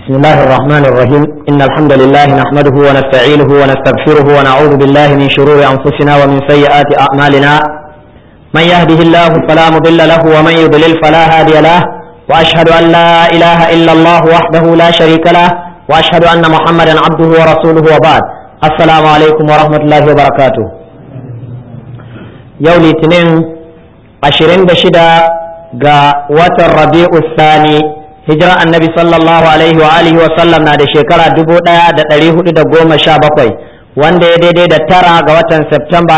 بسم الله الرحمن الرحيم إن الحمد لله نحمده ونستعينه ونستغفره ونعوذ بالله من شرور أنفسنا ومن سيئات أعمالنا من يهده الله فلا مضل له ومن يضلل فلا هادي له وأشهد أن لا إله إلا الله وحده لا شريك له وأشهد أن محمدا عبده ورسوله وبعد السلام عليكم ورحمة الله وبركاته يوم الاثنين عشرين بشدة ga watan rabi'u sani hijira annabi sallallahu alaihi wa alihi wa sallam na da shekara dubu ɗaya da ɗari hudu da goma sha bakwai wanda ya daidai da tara ga watan Septemba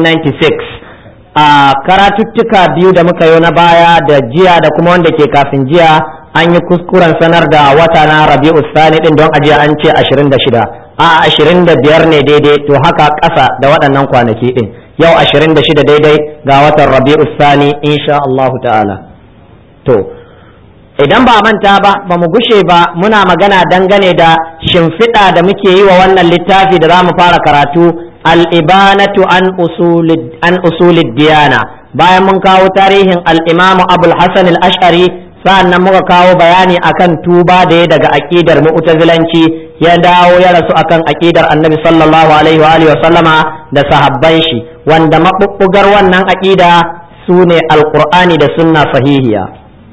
1996 a karatuttuka biyu da muka yi na baya da jiya da kuma wanda ke kafin jiya an yi kuskuren sanar da wata na rabi'u sani din don ajiya an ce 26 a 25 ne daidai to haka ƙasa da waɗannan kwanaki din yau 26 daidai ga watan rabi'u sani insha Allahu ta'ala to idan ba manta ba ba mu gushe ba muna magana dangane da shimfiɗa da muke yi wa wannan littafi da za mu fara karatu al'ibanatu an usulid diyana bayan mun kawo tarihin al'imamu abul hasan al-ash'ari sa'an nan muka kawo bayani akan tuba da ya daga aƙidar mu'tazilanci ya dawo ya rasu akan aƙidar annabi sallallahu alaihi wa sallama da sahabban shi wanda maɓuɓɓugar wannan aƙida su ne alƙur'ani da sunna sahihiya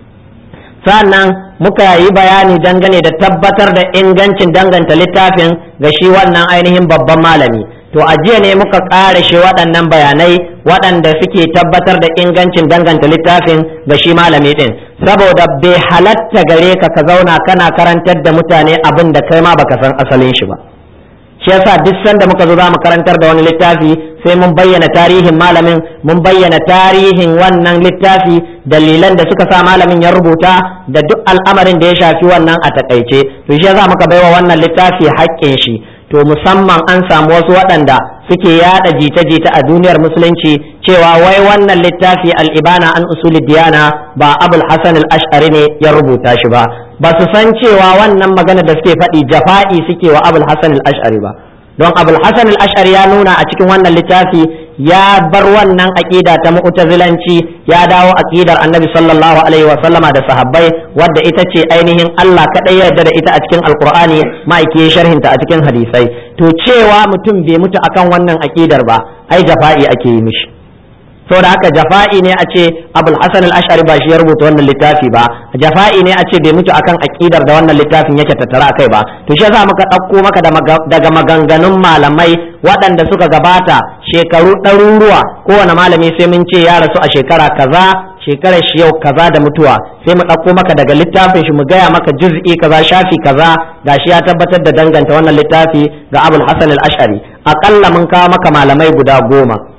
sannan muka yi bayani dangane da tabbatar da ingancin danganta littafin ga shi wannan ainihin babban malami to a jiya ne muka ƙara shi waɗannan bayanai waɗanda suke tabbatar da ingancin danganta littafin ga shi malami ɗin saboda bai halatta gare ka ka zauna kana karantar da mutane abin da kai ma baka san asalin shi ba shi yasa duk sanda muka zo za mu karantar da wani littafi sai mun bayyana tarihin malamin mun bayyana tarihin wannan littafi dalilan da suka sa malamin ya rubuta da duk al'amarin da ya shafi wannan a takaice to shi yasa muka baiwa wannan littafi haƙƙin shi to musamman an samu wasu waɗanda suke yada jita-jita a duniyar musulunci cewa wai wannan littafi al'ibana an usuli diyana ba abul hasan al-ash'ari ne ya rubuta shi ba ba su san cewa wannan magana da suke faɗi jafa'i suke wa abul hasan al-ash'ari ba don abul hasan al-ash'ari ya nuna a cikin wannan littafi ya bar wannan aqida ta mu'tazilanci ya dawo aqidar annabi sallallahu alaihi wa sallama da sahabbai wadda ita ce ainihin Allah kadai ya yarda da ita a cikin alqur'ani ma'aike sharhinta a cikin hadisai to cewa mutum bai mutu akan wannan aqidar ba ai jafa'i ake yi mishi saboda haka jafa'i ne a ce abul hasan al-ash'ari ba shi ya rubuta wannan littafi ba jafa'i ne a ce bai mutu akan aqidar da wannan littafin yake tattara akai ba to shi yasa muka ɗauko maka daga maganganun malamai waɗanda suka gabata shekaru ɗaruruwa kowane malami sai mun ce ya rasu a shekara kaza shekarar shi yau kaza da mutuwa sai mu ɗauko maka daga littafin shi mu gaya maka juz'i kaza shafi kaza gashi ya tabbatar da danganta wannan littafi ga abul hasan al-ash'ari aƙalla mun kawo maka malamai guda goma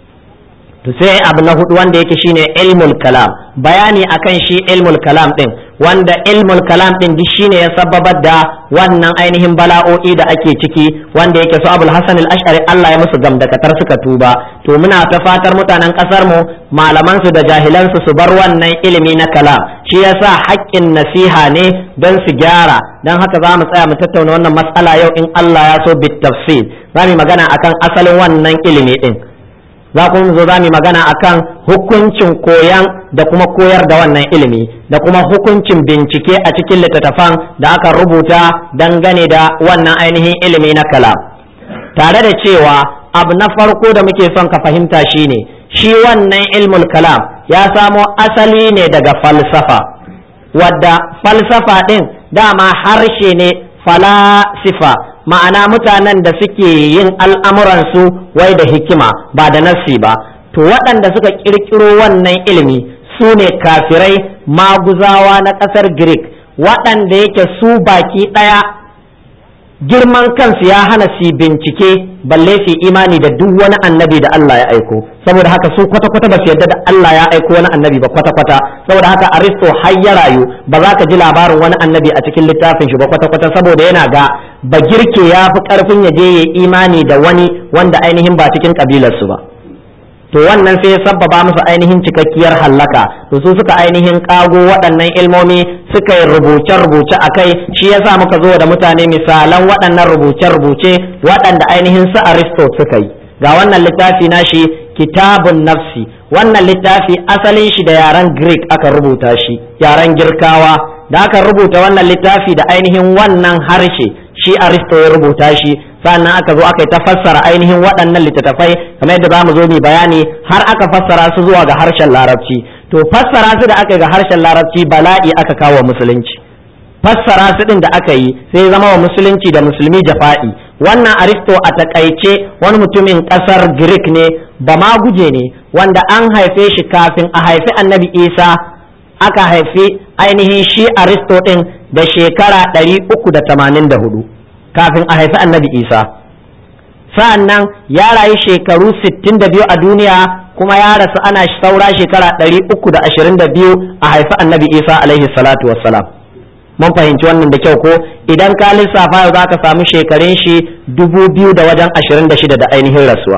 to sai abu na hudu wanda yake shine ilmul kalam bayani akan shi ilmul kalam din wanda ilmul kalam din duk shine ya sababar da wannan ainihin bala'o'i da ake ciki wanda yake su abul hasan al-ash'ari Allah ya musu gamdakatar suka tuba to muna ta fatar mutanen kasar mu malaman su da jahilan su su bar wannan ilimi na kalam shi yasa haƙƙin nasiha ne don su gyara don haka za mu tsaya mu tattauna wannan mas'ala yau in Allah ya so bit tafsir za mu magana akan asalin wannan ilimi din za kuma zo za mu magana akan hukuncin koyan da kuma koyar da wannan ilimi da kuma hukuncin bincike a cikin littattafan da aka rubuta dangane da wannan ainihin ilimi na kalam tare da cewa abu na farko da muke son ka fahimta shine shi wannan ilmul kalam ya samo asali ne daga falsafa wadda falsafa din dama harshe ne falasifa ma'ana mutanen da suke yin al'amuransu wai da hikima ba da nassi ba to waɗanda suka ƙirƙiro wannan ilimi su ne kafirai maguzawa na ƙasar greek waɗanda yake su baki ɗaya girman kansu ya hana su bincike balle su imani da duk wani annabi da Allah ya aiko saboda haka su kwata-kwata ba su yarda da Allah ya aiko wani annabi ba kwata-kwata saboda haka aristo har ya rayu ba za ka ji labarin wani annabi a cikin littafin shi ba kwata-kwata saboda yana ga ba girke ya fi karfin ya je ya imani da wani wanda ainihin ba cikin kabilarsu ba to wannan sai ya sabbaba musu ainihin cikakkiyar hallaka to su suka ainihin kago waɗannan ilmomi suka yi rubuce-rubuce a kai shi yasa muka zo da mutane misalan waɗannan rubuce-rubuce waɗanda ainihin su aristo suka yi ga wannan littafi nashi kitabun nafsi wannan littafi asalin shi da yaren greek aka rubuta shi yaren girkawa da aka rubuta wannan littafi da ainihin wannan harshe shi aristo ya rubuta shi sannan aka zo aka yi ta fassara ainihin waɗannan littattafai kamar yadda zamu zo mu bayani har aka fassara su zuwa ga harshen larabci to fassara su da aka yi ga harshen larabci bala'i aka kawo musulunci fassara su din da aka yi sai zama wa musulunci da musulmi jafa'i wannan aristo a takaice wani mutumin kasar greek ne ba ma guje ne wanda an haife shi kafin a haifi annabi isa aka haifi ainihin shi aristo din da shekara 384 kafin a haifi annabi isa sa'an nan ya rayu shekaru 62 a duniya kuma ya rasu ana saura shekara 322 a haifi annabi isa alaihi salatu wassalam mun fahimci wannan da kyau ko idan ka lissafa yau za ka samu shekarun shi dubu biyu da wajen ashirin da shida da ainihin rasuwa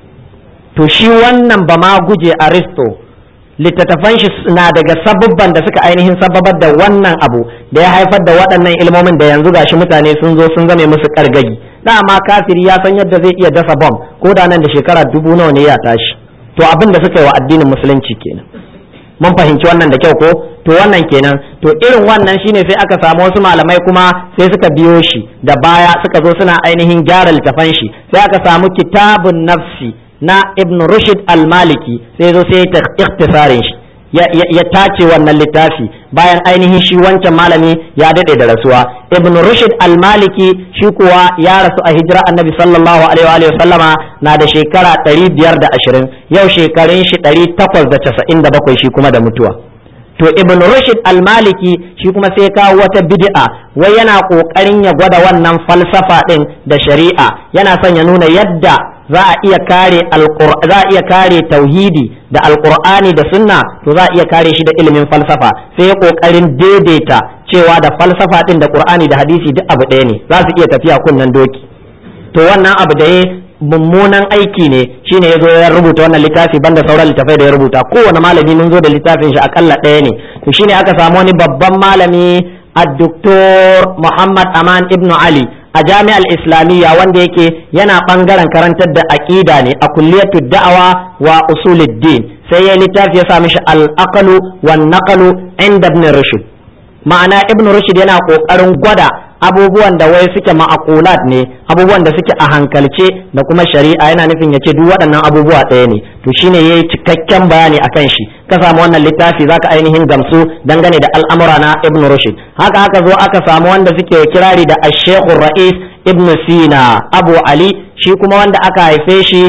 to shi wannan ba ma guje aristo littattafan shi na daga sabubban da suka ainihin sababar da wannan abu da ya haifar da waɗannan ilmomin da yanzu gashi mutane sun zo sun zame musu kargagi dama kafiri ya san yadda zai iya dasa bom ko da nan da shekara dubu nawa ne ya tashi to abin da suka yi wa addinin musulunci kenan mun fahimci wannan da kyau ko to wannan kenan to irin wannan shine sai aka samu wasu malamai kuma sai suka biyo shi da baya suka zo suna ainihin gyara littafan shi sai aka samu kitabun nafsi na ibn rushd al-maliki sai zo sai ta ikhtisarin shi ya tace wannan littafi bayan ainihin shi wancan malami ya dade da rasuwa ibn rushd al-maliki shi kuwa ya rasu a hijira annabi sallallahu alaihi wa sallama na da shekara 520 yau shekarun shi 897 shi kuma da mutuwa to ibn rushd al-maliki shi kuma sai kawo wata bid'a wai yana kokarin ya gwada wannan falsafa din da shari'a yana son ya nuna yadda za a iya kare za a iya kare tauhidi da alqur'ani da sunna to za a iya kare shi da ilimin falsafa sai ya kokarin daidaita cewa da falsafa din da qur'ani da hadisi duk abu ɗaya ne za su iya tafiya kunnen doki to wannan abu da ya mummunan aiki ne shine ya zo ya rubuta wannan littafi banda sauran littafai da ya rubuta kowane malami mun zo da littafin shi akalla ɗaya ne to shine aka samu wani babban malami الدكتور محمد أمان ابن علي a jami'ar islamiyya wanda yake yana bangaren karantar da aqida ne a kulliyatu da'awa wa usuluddin sai ya littafi ya sa mishi al-aqlu wan naqlu inda ibn rushd ma'ana ibn rushd yana kokarin gwada abubuwan da wai suke ma'aqulat ne abubuwan da suke a hankalce da kuma shari'a yana nufin ya ce duk waɗannan abubuwa ɗaya ne to shine yayi cikakken bayani akan shi ka samu wannan littafi zaka ainihin gamsu dangane da al'amura na ibn rushd haka aka zo aka samu wanda suke kirari da ash-shaykh rais ibn sina abu ali shi kuma wanda aka haife shi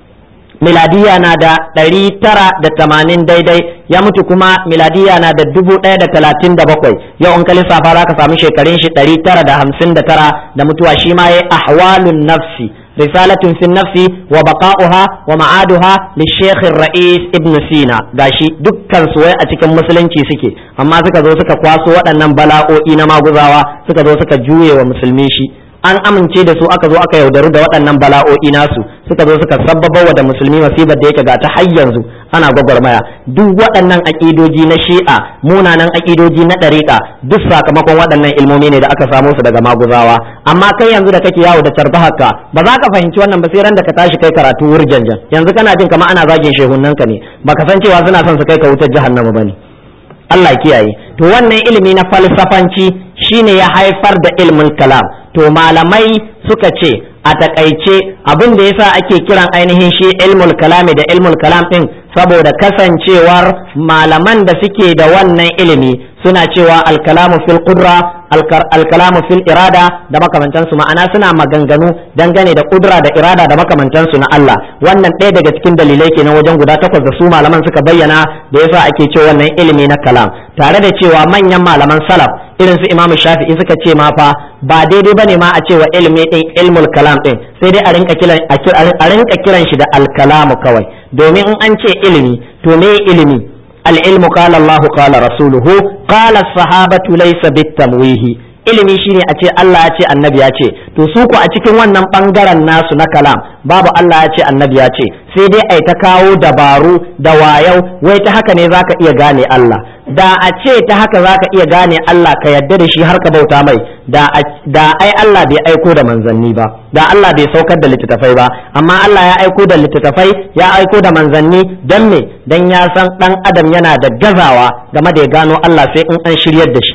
miladiya na da ɗari tara da tamanin daidai ya mutu kuma miladiya na da dubu ɗaya da talatin da bakwai yau in ka lissafa za ka samu shekarun shi ɗari tara da hamsin da tara da mutuwa shi ma ya ahwalun nafsi risalatun fi nafsi wa baqa'uha wa ma'aduha li shaykh rais ibn sina gashi dukkan su wai a cikin musulunci suke amma suka zo suka kwaso waɗannan bala'o'i na maguzawa suka zo suka juye wa musulmi shi an amince da su aka zo aka yaudaru da waɗannan bala'o'i nasu suka zo suka sabbaba wa da musulmi masibar da yake ga ta har yanzu ana gwagwarmaya duk waɗannan aƙidoji na shi'a munanan aƙidoji na ɗariƙa duk sakamakon waɗannan ilmomi ne da aka samo su daga maguzawa amma kai yanzu da kake yawo da carba haka ba za ka fahimci wannan ba sai ran da ka tashi kai karatu wurjanjan yanzu kana jin kamar ana zagin shehunnanka ne baka san cewa suna son su kai ka wutar jahannama bane Allah kiyaye to wannan ilimi na falsafanci shine ya haifar da ilmin kalam to malamai suka ce a takaice abin da yasa ake kiran ainihin shi ilmul kalami da ilmul kalam din saboda kasancewar malaman da suke da wannan ilimi suna cewa alkalamu fil qudra alkalamu fil irada da makamantansu ma'ana suna maganganu dangane da kudra da irada da makamantansu na Allah wannan ɗaya daga cikin dalilai kenan wajen guda takwas da su malaman suka bayyana da yasa ake cewa wannan ilimi na kalam tare da cewa manyan malaman salaf irin su imamu shafi'i suka ce ma fa ba daidai bane ma a cewa ilimi din ilmul kalam din sai dai a rinka kiran a rinka kiran shi da alkalamu kawai domin in an ce ilimi to me ilimi al-ilmu qala Allah qala rasuluhu qala as-sahabatu laysa bit-tamwihi ilimi shine a ce Allah ya ce annabi ya ce to su ku a cikin wannan bangaren nasu na kalam babu Allah ya ce annabi ya ce sai dai ai ta kawo dabaru da wayau wai ta haka ne zaka iya gane Allah da a ce ta haka zaka iya gane Allah ka yadda da shi har ka bauta mai da da ai Allah bai aiko da manzanni ba da Allah bai saukar da littattafai ba amma Allah ya aiko da littattafai ya aiko da manzanni dan me dan ya san dan adam yana da gazawa game da ya gano Allah sai in an shiryar da shi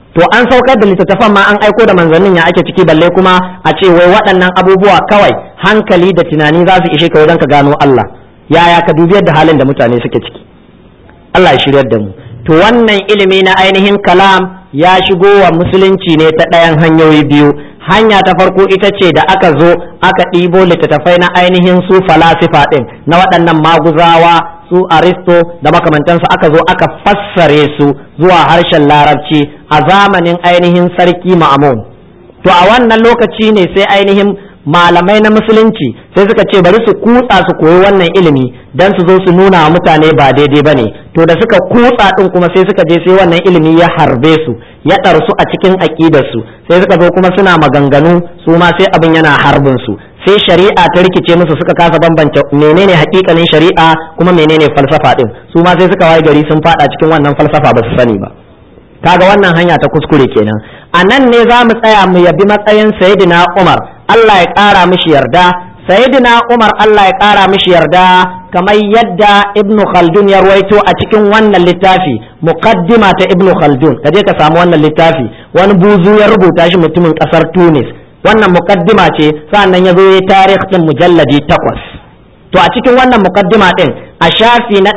to an saukar da littattafan ma an aiko da manzannin ya ake ciki balle kuma a ce wai waɗannan abubuwa kawai hankali da tunani za su ishe ka wajen ka gano Allah yaya ka dubi yadda halin da mutane suke ciki Allah ya shiryar da mu to wannan ilimi na ainihin kalam ya shigo wa musulunci ne ta ɗayan hanyoyi biyu hanya ta farko ita ce da aka zo aka ɗibo littattafai na ainihin su falasifa ɗin na waɗannan maguzawa su aristo da makamantansu aka zo aka fassare su zuwa harshen larabci a zamanin ainihin sarki ma'amun to a wannan lokaci ne sai ainihin malamai na musulunci sai suka ce bari su kutsa su koyi wannan ilimi dan su zo su nuna wa mutane ba daidai bane to da suka kutsa din kuma sai suka je sai wannan ilimi ya harbe su ya ɗarsu a cikin aƙidar su sai suka zo kuma suna maganganu su ma sai abin yana harbin su sai shari'a ta rikice musu suka kasa bambance menene hakikanin shari'a kuma menene falsafa din su ma sai suka waye gari sun fada cikin wannan falsafa ba su sani ba kaga wannan hanya ta kuskure kenan a nan ne za mu tsaya mu yabi matsayin sayyidina Umar Allah ya ƙara mishi yarda sayyidina Umar Allah ya ƙara mishi yarda kamar yadda Ibn Khaldun ya ruwaito a cikin wannan littafi muqaddima ta Ibn Khaldun ka je ka samu wannan littafi wani buzu ya rubuta shi mutumin ƙasar Tunis wannan muqaddima ce sa'annan ya zo ya tarikh din mujalladi takwas to a cikin wannan muqaddima din a shafi na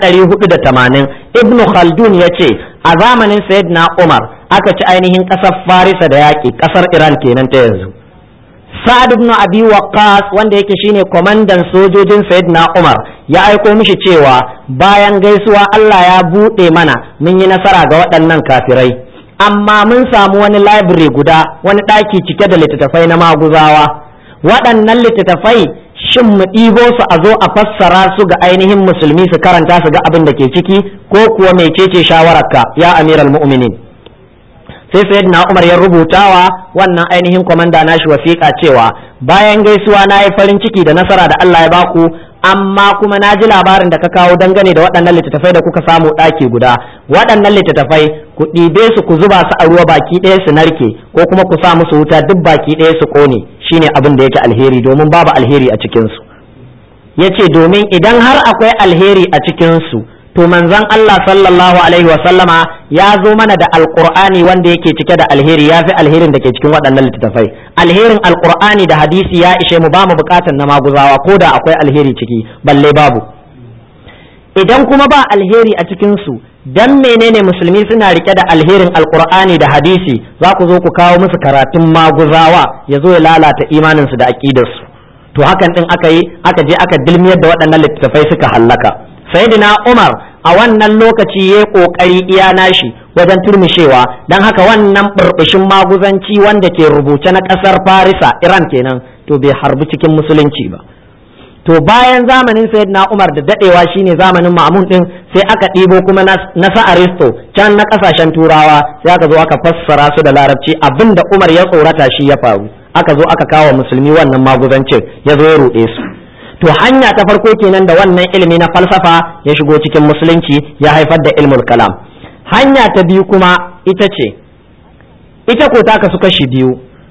480 Ibn Khaldun ya ce a zamanin sayyidina Umar aka ci ainihin ƙasar Farisa da yaƙi ƙasar Iran kenan ta yanzu Sa'ad ibn Abi Waqqas wanda yake shine kwamandan sojojin Sayyidina Umar ya aiko mishi cewa bayan gaisuwa Allah ya buɗe mana mun yi nasara ga waɗannan kafirai amma mun samu wani library guda wani ɗaki cike da littattafai na maguzawa waɗannan littattafai shin mu ɗibo su a zo a fassara su ga ainihin musulmi su karanta su ga abin da ke ciki ko kuwa mecece shawararka ya amiral mu'minin sai sayyidina Umar ya rubutawa wannan ainihin komanda nashi wasiƙa cewa bayan gaisuwa na yi farin ciki da nasara da Allah ya baku amma kuma na ji labarin da ka kawo dangane da waɗannan littattafai da kuka samu ɗaki guda waɗannan littattafai ku ɗibe su ku zuba su a ruwa baki ɗaya su narke ko kuma ku sa musu wuta duk baki ɗaya su ƙone shine abin da yake alheri domin babu alheri a cikinsu ya ce domin idan har akwai alheri a cikinsu to manzon Allah sallallahu alaihi wa sallama ya zo mana da alqur'ani wanda yake cike da alheri ya fi alherin da ke cikin waɗannan littattafai alherin alqur'ani da hadisi ya ishe mu ba mu buƙatar na maguzawa ko da akwai alheri ciki balle babu idan kuma ba alheri a cikin su dan menene musulmi suna rike da alherin alqur'ani da hadisi za ku zo ku kawo musu karatun maguzawa ya zo ya lalata imaninsu da aƙidarsu to hakan din aka yi aka je aka dilmiyar da waɗannan littattafai suka hallaka sayyidina Umar a wannan lokaci ya kokari iya nashi wajen turmishewa don haka wannan burbushin maguzanci wanda ke rubuce na ƙasar Farisa Iran kenan to bai harbi cikin musulunci ba to bayan zamanin sayyidina Umar da dadewa shine zamanin Ma'mun din sai aka ɗibo kuma na sa Aristo can na ƙasashen Turawa sai aka zo aka fassara su da Larabci abinda Umar ya tsorata shi ya faru aka zo aka kawo musulmi wannan maguzancin ya zo ya ruɗe su to hanya ta farko kenan da wannan ilimi na falsafa ya shigo cikin musulunci ya haifar da ilmul kalam hanya ta biyu kuma ita ce ita ko ta kasu kashi biyu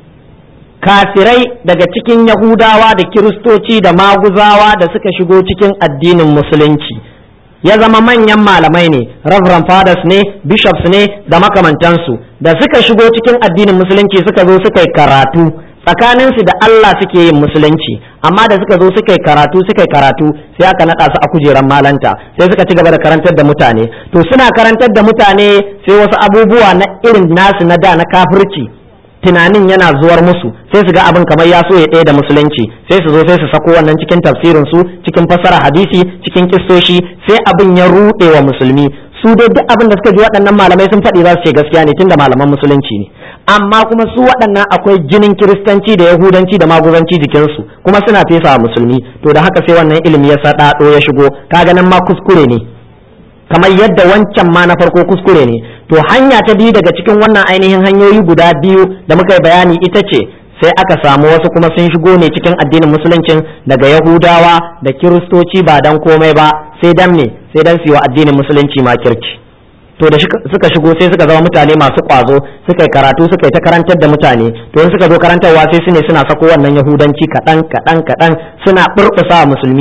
kafirai daga cikin yahudawa da kiristoci da maguzawa da suka shigo cikin addinin musulunci ya zama manyan malamai ne reverend fathers ne bishops ne da makamantansu da suka shigo cikin addinin musulunci suka zo suka yi karatu tsakaninsu da Allah suke yin musulunci amma da suka zo suka yi karatu suka yi karatu sai aka naɗa su a kujeran malanta sai suka ci gaba da karantar da mutane to suna karantar da mutane sai wasu abubuwa na irin nasu na da na kafirci tunanin yana zuwar musu sai su ga abin kamar ya so ya ɗaya da musulunci sai su zo sai su sako wannan cikin tafsirin su cikin fassara hadisi cikin kistoshi sai abin ya ruɗe wa musulmi su dai duk abin da suka ji waɗannan malamai sun faɗi za su ce gaskiya ne tunda malaman musulunci ne amma kuma su waɗannan akwai jinin kiristanci da yahudanci da maguzanci jikinsu kuma suna fesa musulmi to da haka sai wannan ilimi ya saɗaɗo ya shigo kaga nan ma kuskure ne kamar yadda wancan ma na farko kuskure ne to hanya ta biyu daga cikin wannan ainihin hanyoyi guda biyu da muka yi bayani ita ce sai aka samu wasu kuma sun shigo ne cikin addinin musuluncin daga yahudawa da kiristoci ba dan komai ba sai dan me sai dan su yi wa addinin musulunci makirci to da suka shigo sai suka zama mutane masu kwazo suka yi karatu suka yi ta karantar da mutane to in suka zo karantarwa sai su ne suna sako wannan yahudanci kaɗan kaɗan kaɗan suna ɓurɓusa musulmi shi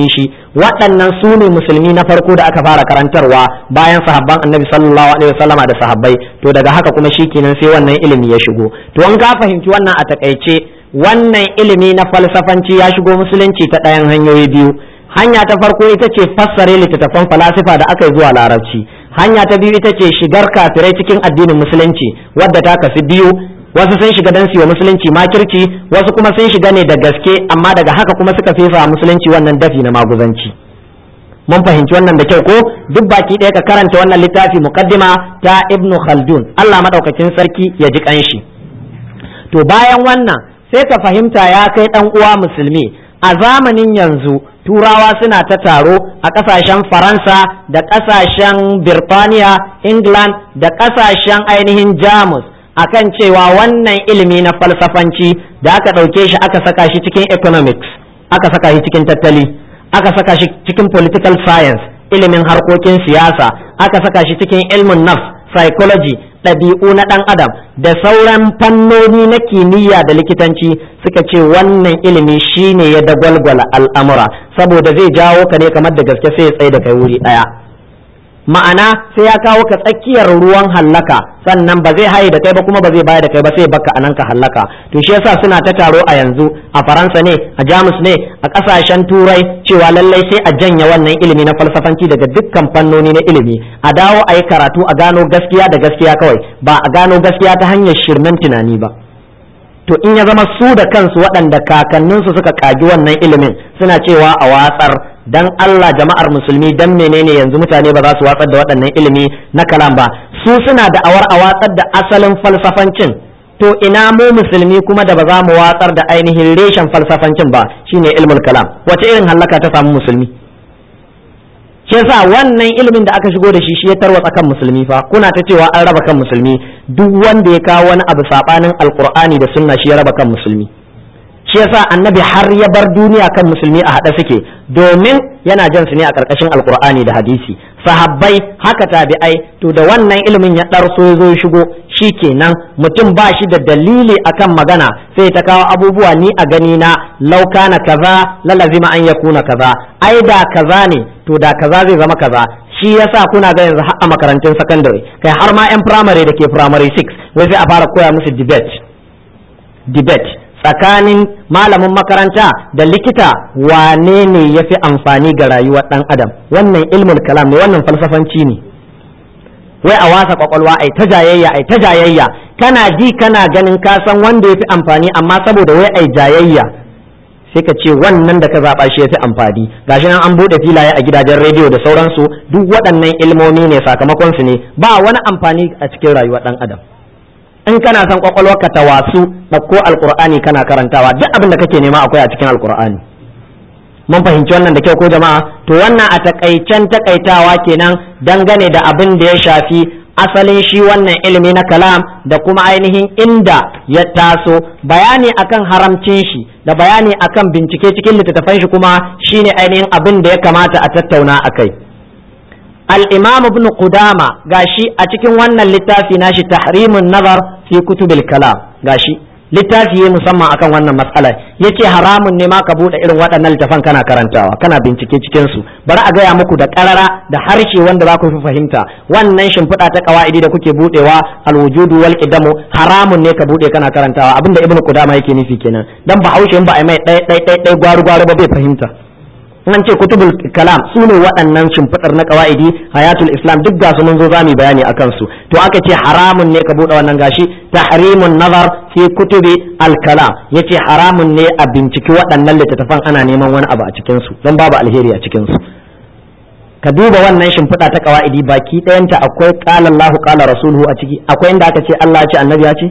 waɗannan su ne musulmi na farko da aka fara karantarwa bayan sahabban annabi sallallahu alaihi wasallama da sahabbai to daga haka kuma shikenan sai wannan ilimi ya shigo to an ka fahimci wannan a takaice wannan ilimi na falsafanci ya shigo musulunci ta ɗayan hanyoyi biyu hanya ta farko ita ce fassare littattafan falasifa da aka yi zuwa larabci hanya ta biyu ita ce shigar kafirai cikin addinin musulunci wadda ta kafi biyu wasu sun shiga don siyo musulunci makirci wasu kuma sun shiga ne da gaske amma daga haka kuma suka fesa musulunci wannan dafi na maguzanci mun fahimci wannan da kyau ko duk baki ɗaya ka karanta wannan littafi muqaddima ta ibnu khaldun Allah madaukakin sarki ya ji kanshi to bayan wannan sai ka fahimta ya kai dan uwa musulmi a zamanin yanzu turawa suna ta taro a ƙasashen faransa da ƙasashen birtaniya england da ƙasashen ainihin jamus akan cewa wannan ilimi na falsafanci da aka ɗauke shi aka saka shi cikin economics aka saka shi cikin tattali aka saka shi cikin political science ilimin harkokin siyasa aka saka shi cikin ilmin nafs psychology ɗabi'u na ɗan adam da sauran fannoni na kimiyya da likitanci suka ce wannan ilimi shine ya dagwalgwala al'amura saboda zai jawo ka ne kamar da gaske sai ya tsaye da kai wuri ɗaya ma'ana sai ya kawo ka tsakiyar ruwan hallaka sannan ba zai haye da kai ba kuma ba zai baya da kai ba sai baka anan ka hallaka to shi yasa suna ta taro a yanzu a faransa ne a jamus ne a kasashen turai cewa lallai sai a janya wannan ilimi na falsafanci daga dukkan fannoni na ilimi a dawo a yi karatu a gano gaskiya da gaskiya kawai ba a gano gaskiya ta hanyar shirmen tunani ba to in ya zama su da kansu waɗanda kakanninsu suka kagi wannan ilimin suna cewa a watsar dan Allah jama'ar musulmi dan menene yanzu mutane ba za su watsar da waɗannan ilimi na kalam ba su suna da awar a watsar da asalin falsafancin to ina mu musulmi kuma da ba za mu watsar da ainihin reshen falsafancin ba shine ilmul kalam wace irin hallaka ta samu musulmi shi yasa wannan ilimin da aka shigo da shi shi ya tarwatsa kan musulmi fa kuna ta cewa an raba kan musulmi duk wanda ya kawo wani abu sabanin alqur'ani da sunna shi ya raba kan musulmi shi yasa annabi har ya bar duniya kan musulmi a haɗe suke domin yana jan su ne a ƙarƙashin alkur'ani da hadisi sahabbai haka tabi'ai to da wannan ilimin ya ɗarso ya zo ya shigo shi kenan mutum ba shi da dalili akan magana sai ta kawo abubuwa ni a gani na lauka na kaza lalazima an ya kuna kaza ai da kaza ne to da kaza zai zama kaza shi yasa kuna ga yanzu har a makarantun sakandare kai har ma yan firamare da ke firamare 6 wai sai a fara koya musu debate debate tsakanin malamin makaranta da likita wane ne ya fi amfani ga rayuwar ɗan adam wannan ilmul kalam ne wannan falsafanci ne wai a wasa kwakwalwa ai ta jayayya ai ta jayayya kana ji kana ganin ka san wanda ya fi amfani amma saboda wai ai jayayya sai ka ce wannan da ka zaɓa shi ya fi amfani gashi nan an buɗe filaye a gidajen rediyo da sauransu duk waɗannan ilmomi ne sakamakon su ne ba wani amfani a cikin rayuwar ɗan adam in kana son kwakwalwarka ta wasu ɗauko alkur'ani kana karantawa duk abin da kake nema akwai a cikin alkur'ani mun fahimci wannan da kyau ko jama'a to wannan a takaicen takaitawa kenan dangane da abin da ya shafi asalin shi wannan ilimi na kalam da kuma ainihin inda ya taso bayani akan haramcin shi da bayani akan bincike cikin littattafan shi kuma shine ainihin abin da ya kamata a tattauna akai الإمام ابن قدامة غاشي أتكن وانا littafi nashi تحريم النظر في كتب الكلام غاشي littafi ya musamman akan wannan matsalar yace haramun ne ma ka bude irin waɗannan littafan kana karantawa kana bincike cikin su bari a gaya muku da ƙarara da harshe wanda za ku fi fahimta wannan shimfiɗa ta ƙawa'idi da kuke budewa alwujudu wal qidamu haramun ne ka bude kana karantawa abinda ibnu qudama yake nufi kenan dan bahaushe in ba a mai ɗaya ɗaya ɗaya gwaru gwaru ba bai fahimta an ce kutubul kalam su ne waɗannan shimfiɗar na ƙawa'idi hayatul islam duk ga su mun zo zamu bayani akan su to aka ce haramun ne ka buɗe wannan gashi tahrimun nazar fi kutubi al kalam yace haramun ne a binciki waɗannan littattafan ana neman wani abu a cikin su don babu alheri a cikin su ka duba wannan shimfiɗa ta ƙawa'idi baki ɗayanta akwai qala Allahu qala rasuluhu a ciki akwai inda aka ce Allah ya ce annabi ya ce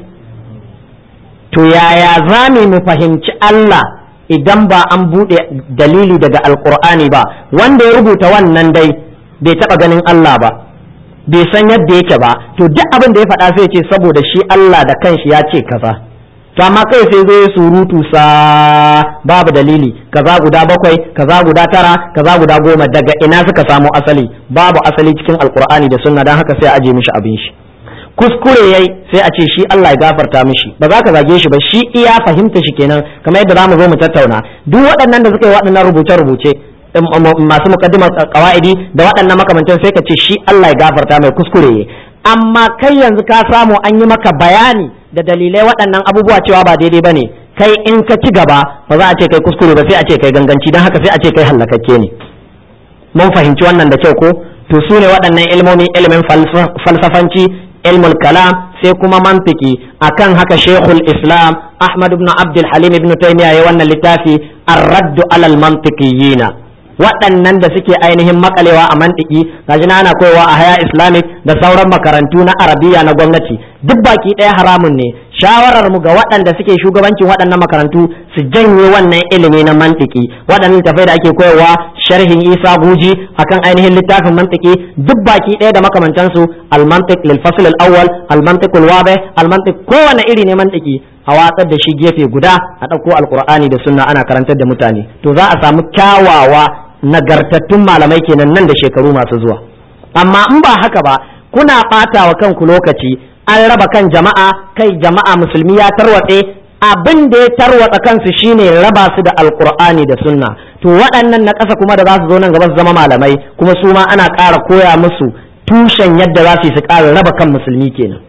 to yaya zamu mu fahimci Allah idan ba an buɗe dalili daga alkur'ani ba wanda ya rubuta wannan dai bai taɓa ganin Allah ba bai san yadda yake ba to duk abin da ya faɗa sai ce saboda shi Allah da kanshi ya ce kaza to amma kai sai zo ya surutu sa babu dalili kaza guda bakwai kaza guda tara kaza guda goma daga ina suka samo asali babu asali cikin alkur'ani da sunna don haka sai a aje mishi abin shi kuskure yayi sai a ce shi Allah ya gafarta mishi ba za ka zage shi ba shi iya fahimta shi kenan kamar yadda zamu zo mu tattauna duk waɗannan da suka yi waɗannan rubuce rubuce masu muqaddimar qawaidi da waɗannan makamantan sai ka ce shi Allah ya gafarta mai kuskure amma kai yanzu ka samu an yi maka bayani da dalilai waɗannan abubuwa cewa ba daidai bane kai in ka ci gaba ba za a ce kai kuskure ba sai a ce kai ganganci don haka sai a ce kai hallakakke ne mun fahimci wannan da kyau ko to su ne waɗannan ilmomi ilimin falsafanci ilmul kalam sai kuma mantiki akan haka shekul islam ahmad ibn abdul halim ibn taymiya ya wannan littafi ar-raddu alal mantiqiyina waɗannan da suke ainihin makalewa a mantiki gashi na ana koyawa a haya islamic da sauran makarantu na arabiya na gwamnati duk baki ɗaya haramun ne shawarar mu ga waɗanda suke shugabancin waɗannan makarantu su janye wannan ilimi na mantiki waɗannan tafai da ake koyarwa sharhin isa guji akan ainihin littafin mantiki duk baki ɗaya da makamantansu al-mantiq lil fasl al-awwal al-mantiq al-wadih al-mantiq kowane iri ne mantiki a watsar da shi gefe guda a ɗauko alkur'ani da sunna ana karantar da mutane to za a samu kyawawa nagartattun malamai kenan nan da shekaru masu zuwa amma in ba haka ba kuna ɓata wa kanku lokaci an raba kan jama'a kai jama'a musulmi ya tarwatse abin da ya tarwatsa kansu shine raba su da alkur'ani da sunna to waɗannan na ƙasa kuma da za su zo nan gaba su zama malamai kuma su ma ana ƙara koya musu tushen yadda za su yi su ƙara raba kan musulmi kenan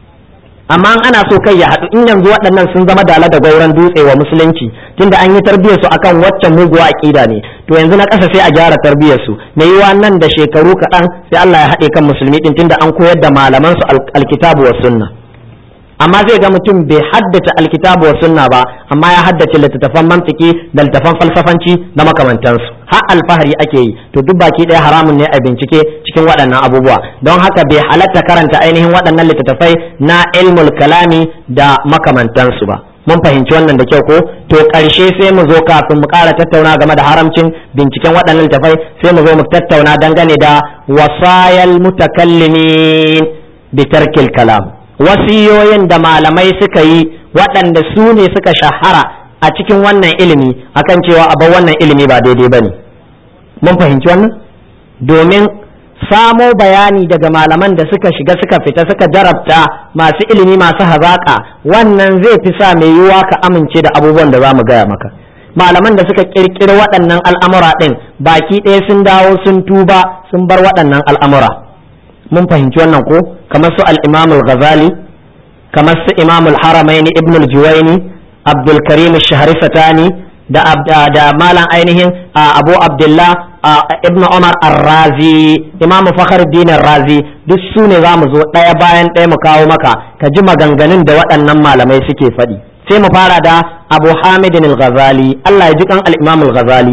amma ana so kai ya haɗu in yanzu waɗannan sun zama dala da gauran dutse wa musulunci tunda an yi tarbiyyar su akan waccan muguwa aƙida ne to yanzu na ƙasa sai a gyara tarbiyyar su na yiwa nan da shekaru kaɗan sai Allah ya haɗe kan musulmi din tunda an koyar da malaman su alkitabu wa sunna amma zai ga mutum bai haddace alkitabu wa sunna ba amma ya haddace littattafan mantiki da littattafan falsafanci da makamantansu har alfahari ake yi to duk baki ɗaya haramun ne a bincike cikin waɗannan abubuwa don haka bai halatta karanta ainihin waɗannan littattafai na ilmul kalami da makamantansu ba mun fahimci wannan da kyau ko to ƙarshe sai mu zo kafin mu ƙara tattauna game da haramcin binciken waɗannan littattafai sai mu zo mu tattauna dangane da wasayal mutakallimin bi tarkil kalam wasiyoyin da malamai suka yi waɗanda su ne suka shahara a cikin wannan ilimi akan cewa a bar wannan ilimi ba daidai ba ne mun fahimci wannan domin samo bayani daga malaman da suka shiga suka fita suka jarabta masu ilimi masu hazaƙa wannan zai fi sa mai yiwuwa ka amince da abubuwan da za mu gaya maka malaman da suka ƙirƙiri waɗannan al'amura ɗin baki ɗaya sun dawo sun tuba sun bar waɗannan al'amura mun fahimci wannan ko kamar su al-imam al-ghazali kamar su imam al-haramain ibn al-juwayni abdul karim ash-shahrifatani da da malam ainihin abu abdullah ibn umar ar-razi imam fakhruddin ar-razi duk su ne zamu zo ɗaya bayan ɗaya mu kawo maka ka ji maganganun da waɗannan malamai suke faɗi sai mu fara da abu hamidin al-ghazali Allah ya ji kan al-imam al-ghazali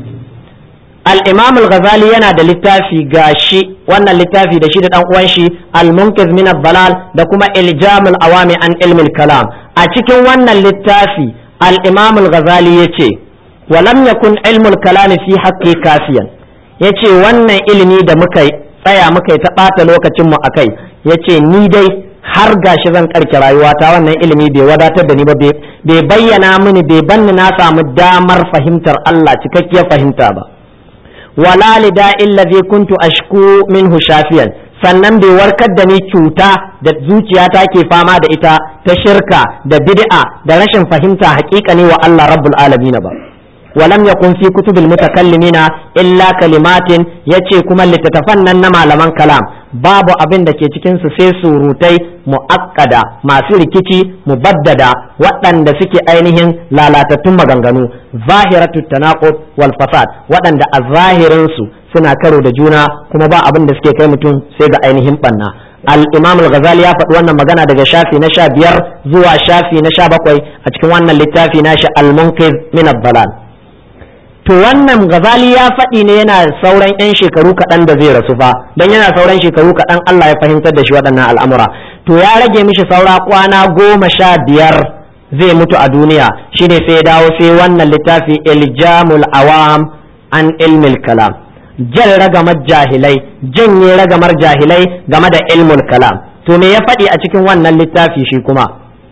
al-imam al-ghazali yana da littafi gashi wannan littafi da shi da dan uwan shi al-munqiz min ad-dalal da kuma iljam al-awami an ilm al-kalam a cikin wannan littafi al-imam al-ghazali yace wa lam yakun ilm al-kalam fi haqqi kafiyan yace wannan ilimi da muka tsaya muka yi ta bata lokacin mu akai yace ni dai har gashi zan karke rayuwata wannan ilimi bai wadatar da ni ba bai bayyana mini bai banni na samu damar fahimtar Allah cikakkiyar fahimta ba wala lida illazi kuntu ashku minhu shafiyan sannan bai warkar da ni cuta da zuciyata ke fama da ita ta shirka da bid'a da rashin fahimta haƙiƙani wa Allah rabbul alamin ba ولم يكن في كتب المتكلمين إلا كلمات yace kuma littattafan nan na malaman kalam babu abin da ke cikin su sai surutai mu'akkada masu rikici mubaddada waɗanda suke ainihin lalatattun maganganu zahiratu tanaqud wal fasad waɗanda a zahirin su suna karo da juna kuma ba abin da suke kai mutum sai ga ainihin banna al-imam al-ghazali ya faɗi wannan magana daga shafi na sha biyar zuwa shafi na sha bakwai a cikin wannan littafi nashi al-munqiz min ad-dalal to wannan gazali ya faɗi ne yana sauran 'yan shekaru kaɗan da zai rasu fa don yana sauran shekaru kaɗan Allah ya fahimtar da shi waɗannan al'amura to ya rage mishi saura kwana goma sha biyar zai mutu a duniya shine sai ya dawo sai wannan littafi iljamul awam an ilmil kalam jan ragamar jahilai janye ragamar jahilai game da ilmul kalam to me ya faɗi a cikin wannan littafi shi kuma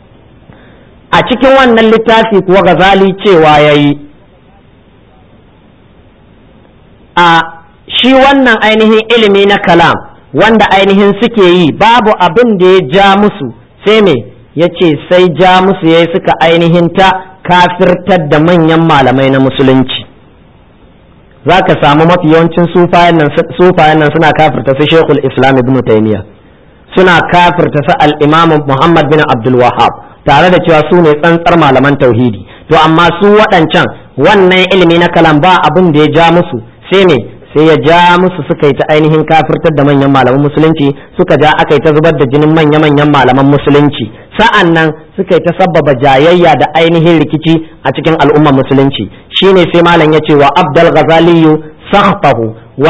a cikin wannan littafi kuwa gazali cewa ya yi a shi wannan ainihin ilimi na kalam wanda ainihin suke yi babu abin da ya ja musu sai me ya ce sai ja musu ya suka ainihin ta kafirtar da manyan malamai na musulunci za ka samu mafi yawancin sufayen nan suna kafirta su shekul islam ibn taymiya suna kafirta su al-imam muhammad bin abdul wahab tare da cewa su ne tsantsar malaman tauhidi to amma su waɗancan wannan ilimi na kalam ba abin da ya ja musu sai ne sai ya ja musu suka yi ta ainihin kafirtar da manyan malaman musulunci suka ja aka yi ta zubar da jinin manya-manyan malaman musulunci sa'an nan suka yi ta sabbaba jayayya da ainihin rikici a cikin al'ummar musulunci shine sai malam ya ce wa abdul ghazaliyu sakhtahu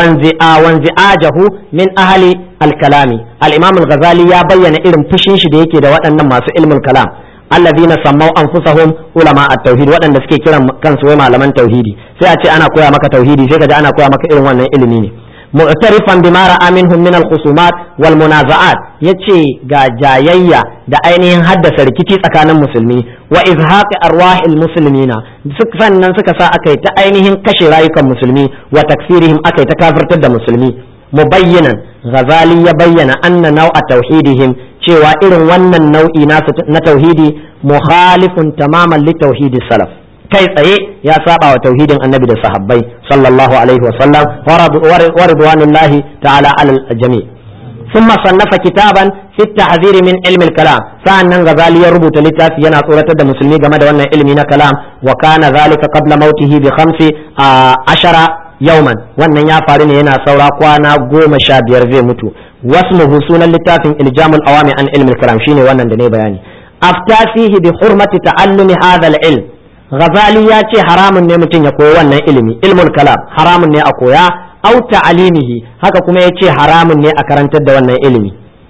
wanzi'ajahu min ahli al-kalami al-imam al-ghazali ya bayyana irin fushin shi da yake da waɗannan masu ilmul kalam alladhina sammau anfusahum ulama at-tauhid waɗanda suke kiran kansu wai malaman tauhidi sai a ce ana koya maka tauhidi sai kaji ana koya maka irin wannan ilimi ne mu'tarifan bima ra'a minhum min al-khusumat wal munaza'at yace ga jayayya da ainihin haddasa rikici tsakanin musulmi wa izhaqi arwahil muslimina sannan suka sa akai ta ainihin kashe rayukan musulmi wa takfirihim akai ta kafirtar da musulmi mubayyinan ghazali ya bayyana anna nau'a tauhidihim cewa irin wannan nau'i na tauhidi mukhalifun tamaman li tauhidi salaf kai tsaye ya saba wa tauhidin annabi da sahabbai sallallahu alaihi wa sallam wa ridwanullahi ta'ala alal jami' ثم صنف كتابا في التحذير من علم الكلام سأنن غزالي يربط لتاف ينا صورة دا مسلمي جمد وانا علمي كلام وكان ذلك قبل موته بخمس عشر يوما وانا يا فارين ينا صورة قوانا قوم شابير زي متو واسمه سونا لتاف إلجام الأوامي عن علم الكلام شيني وانا دني بياني أفتى فيه بحرمة تعلم هذا العلم غزالي ياتي حرام نمتين يقوى وانا علمي علم الكلام حرام ني أقوى au ta'alimihi haka kuma yace haramun ne a karantar da wannan ilimi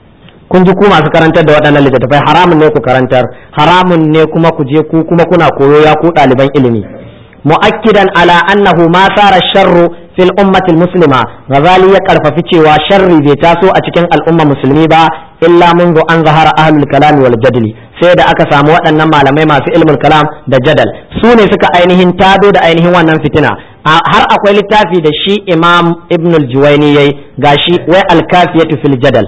kun ji ku masu karantar da waɗannan littattafai haramun ne ku karantar haramun ne kuma ku je ku kuma kuna koyo ya ku ɗaliban ilimi mu'akkidan ala annahu ma sara sharru fil ummatil muslima ghazali ya karfafi cewa sharri bai taso a cikin al'umma musulmi ba illa mundu an zahara ahlul kalam wal jadli sai da aka samu waɗannan malamai masu ilmul kalam da jadal su ne suka ainihin tado da ainihin wannan fitina har akwai littafi da shi imam ibn al-juwaini yayi gashi wai al-kafiyatu fil jadal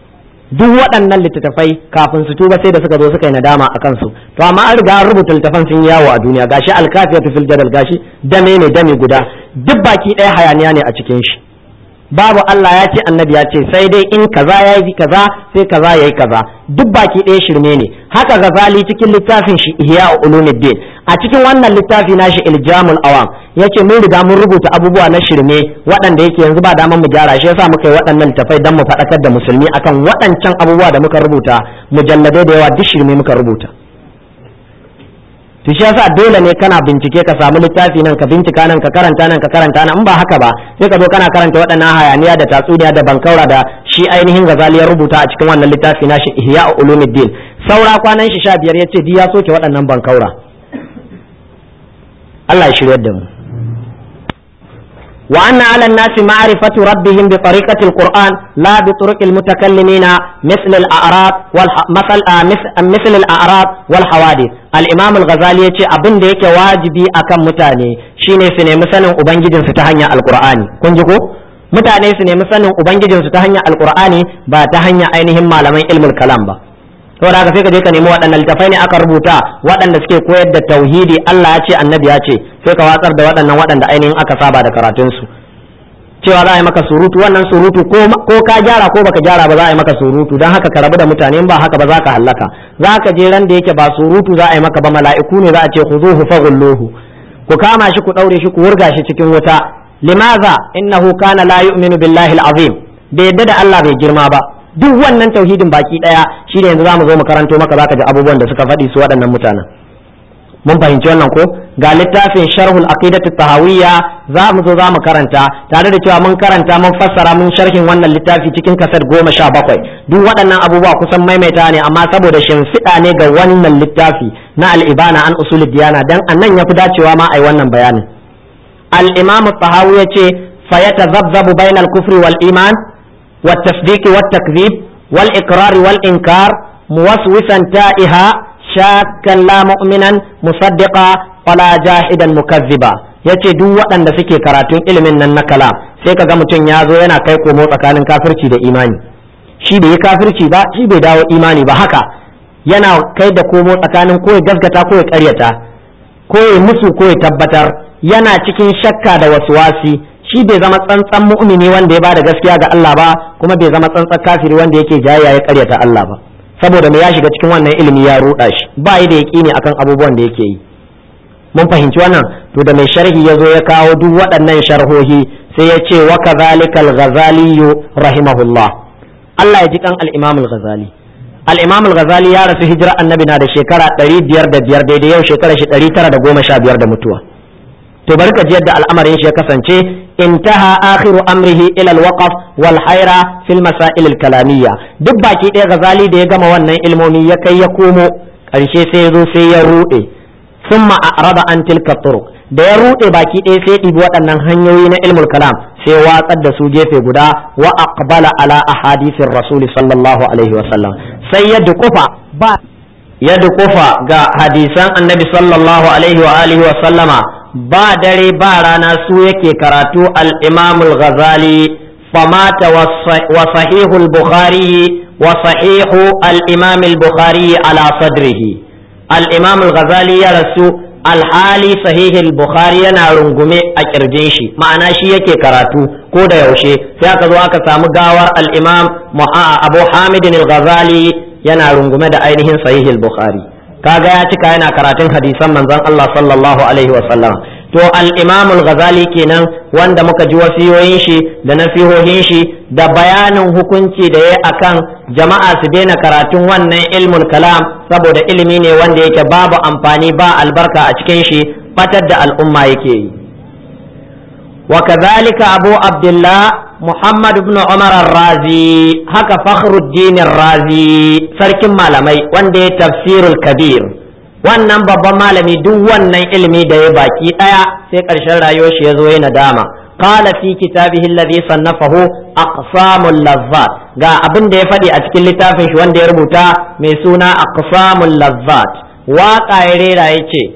duk waɗannan littattafai kafin su tuba sai da suka zo suka yi nadama a kansu to amma an riga an rubuta littafan sun yawo a duniya gashi al-kafiyatu fil jadal gashi dame ne dame guda duk baki ɗaya hayaniya ne a cikin shi babu Allah ya ce annabi ya ce sai dai in kaza ya yi kaza sai kaza ya yi kaza duk baki ɗaya shirme ne haka gazali cikin littafin shi ihya ulumuddin a cikin wannan littafi nashi iljamul awam yace mun riga mun rubuta abubuwa na shirme waɗanda yake yanzu ba daman mu gyara shi yasa muka yi waɗannan littafai dan mu faɗakar da musulmi akan waɗancan abubuwa da muka rubuta mujalladai da yawa duk shirme muka rubuta to shi yasa dole ne kana bincike ka samu littafi nan ka bincika nan ka karanta nan ka karanta nan in ba haka ba sai ka zo kana karanta waɗannan hayaniya da tatsuniya da bankaura da shi ainihin gazali ya rubuta a cikin wannan littafi nashi ihya ulumuddin saura kwanan shi sha biyar yace di ya soke waɗannan bankaura Allah ya shiryar da mu وأن على الناس معرفة ربهم بطريقة القرآن لا بطرق المتكلمين مثل الأعراب والح... مثل مثل, مثل الأعراب والحوادث الإمام الغزالي يقول أبن ديك واجبي أكم متاني شيني سنة مثلا أبنجد ستهنيا القرآن كنجكو mutane su nemi sanin ubangijinsu ta hanyar alkur'ani ba ta hanyar ainihin malaman ilmul kalam ba saboda haka sai ka je ka nemi waɗannan littafai ne aka rubuta waɗanda suke koyar da tauhidi Allah ya ce annabi ya ce sai ka watsar da waɗannan waɗanda ainihin aka saba da karatunsu cewa za a yi maka surutu wannan surutu ko ka gyara ko baka gyara ba za a yi maka surutu don haka ka rabu da mutane ba haka ba za ka hallaka za ka je ran da yake ba surutu za a yi maka ba mala'iku ne za a ce ku zo fa gulluhu ku kama shi ku ɗaure shi ku wurga shi cikin wuta limaza innahu kana la yu'minu billahi al-azim bai yadda da Allah bai girma ba duk wannan tauhidin baki daya shine yanzu zamu zo mu karanto maka zaka ji abubuwan da suka faɗi su waɗannan mutanen mun fahimci wannan ko ga littafin sharhul aqidatu tahawiyya za mu zo za mu karanta tare da cewa mun karanta mun fassara mun sharhin wannan littafi cikin kasar goma sha bakwai duk waɗannan abubuwa kusan maimaita ne amma saboda shimfiɗa ne ga wannan littafi na al'ibana an usulul diyana dan annan ya fi dacewa ma ai wannan bayanin al-imam tahawi yace fayatazabzabu bainal kufri wal iman والتصديق والتكذيب والإقرار والإنكار موسوسا تائها شاكا لا مؤمنا مصدقا ولا جاحدا مكذبا yace duk waɗanda suke karatun ilimin nan na kala sai ka ga mutum ya zo yana kai komo tsakanin kafirci da imani shi bai yi kafirci ba shi bai dawo imani ba haka yana kai da komo tsakanin ko ya gaskata ko ya karyata ko ya musu ko ya tabbatar yana cikin shakka da waswasi shi bai zama tsantsan mu'mini wanda ya bada gaskiya ga Allah ba kuma bai zama tsantsan kafiri wanda yake jayayya ya karyata Allah ba saboda me ya shiga cikin wannan ilimi ya ruɗa shi ba yi da yaƙini akan abubuwan da yake yi mun fahimci wannan to da mai sharhi ya zo ya kawo duk waɗannan sharhohi sai ya ce wa kadhalika al-ghazali rahimahullah Allah ya ji kan al-imam al-ghazali al-imam al-ghazali ya rasu hijira annabi na da shekara 505 daidai yau shekara shi 915 da mutuwa to bari ka ji yadda al'amarin shi ya kasance intaha akhiru amrihi ila al-waqf wal hayra fil masail al-kalamiyya duk baki ɗaya ghazali da ya gama wannan ilmomi ya kai ya komo karshe sai ya zo sai ya rude thumma a'rada an tilka turuq da ya rude baki ɗaya sai ɗibi waɗannan hanyoyi na ilmul kalam sai watsar da su gefe guda wa aqbala ala ahadithir rasul sallallahu alaihi wasallam sai ya dukufa ba ya dukufa ga hadisan annabi sallallahu alaihi wa alihi wa sallama ba dare ba rana su yake karatu al-imam al-ghazali famata wa sahihul bukhari wa sahihu al-imam al-bukhari ala sadrihi al-imam al-ghazali ya rasu alhali sahihul bukhari yana rungume a kirjin shi ma'ana shi yake karatu ko da yaushe sai aka zo aka samu gawar al-imam abu hamid al-ghazali yana rungume da ainihin sahihul bukhari kaga ya cika yana karatun hadisan manzon Allah sallallahu alaihi wa sallam to al-imam al-ghazali kenan wanda muka ji wasiyoyin shi da nasihohin shi da bayanin hukunci da ya akan jama'a su daina karatun wannan ilmul kalam saboda ilimi ne wanda yake babu amfani ba albarka a cikin shi batar da al'umma yake yi wa kadhalika abu abdullah muhammad ibn umar ar-razi haka fakhruddin ar-razi sarkin malamai wanda ya tafsirul kabir wannan babban malami duk wannan ilimi da ya baki daya sai karshen rayuwar shi ya zo ya nadama قال في كتابه الذي صنفه أقسام اللذات ga abin da ya faɗi a cikin littafin shi wanda ya rubuta mai suna aqsamul lazzat waƙa ya rera ya ce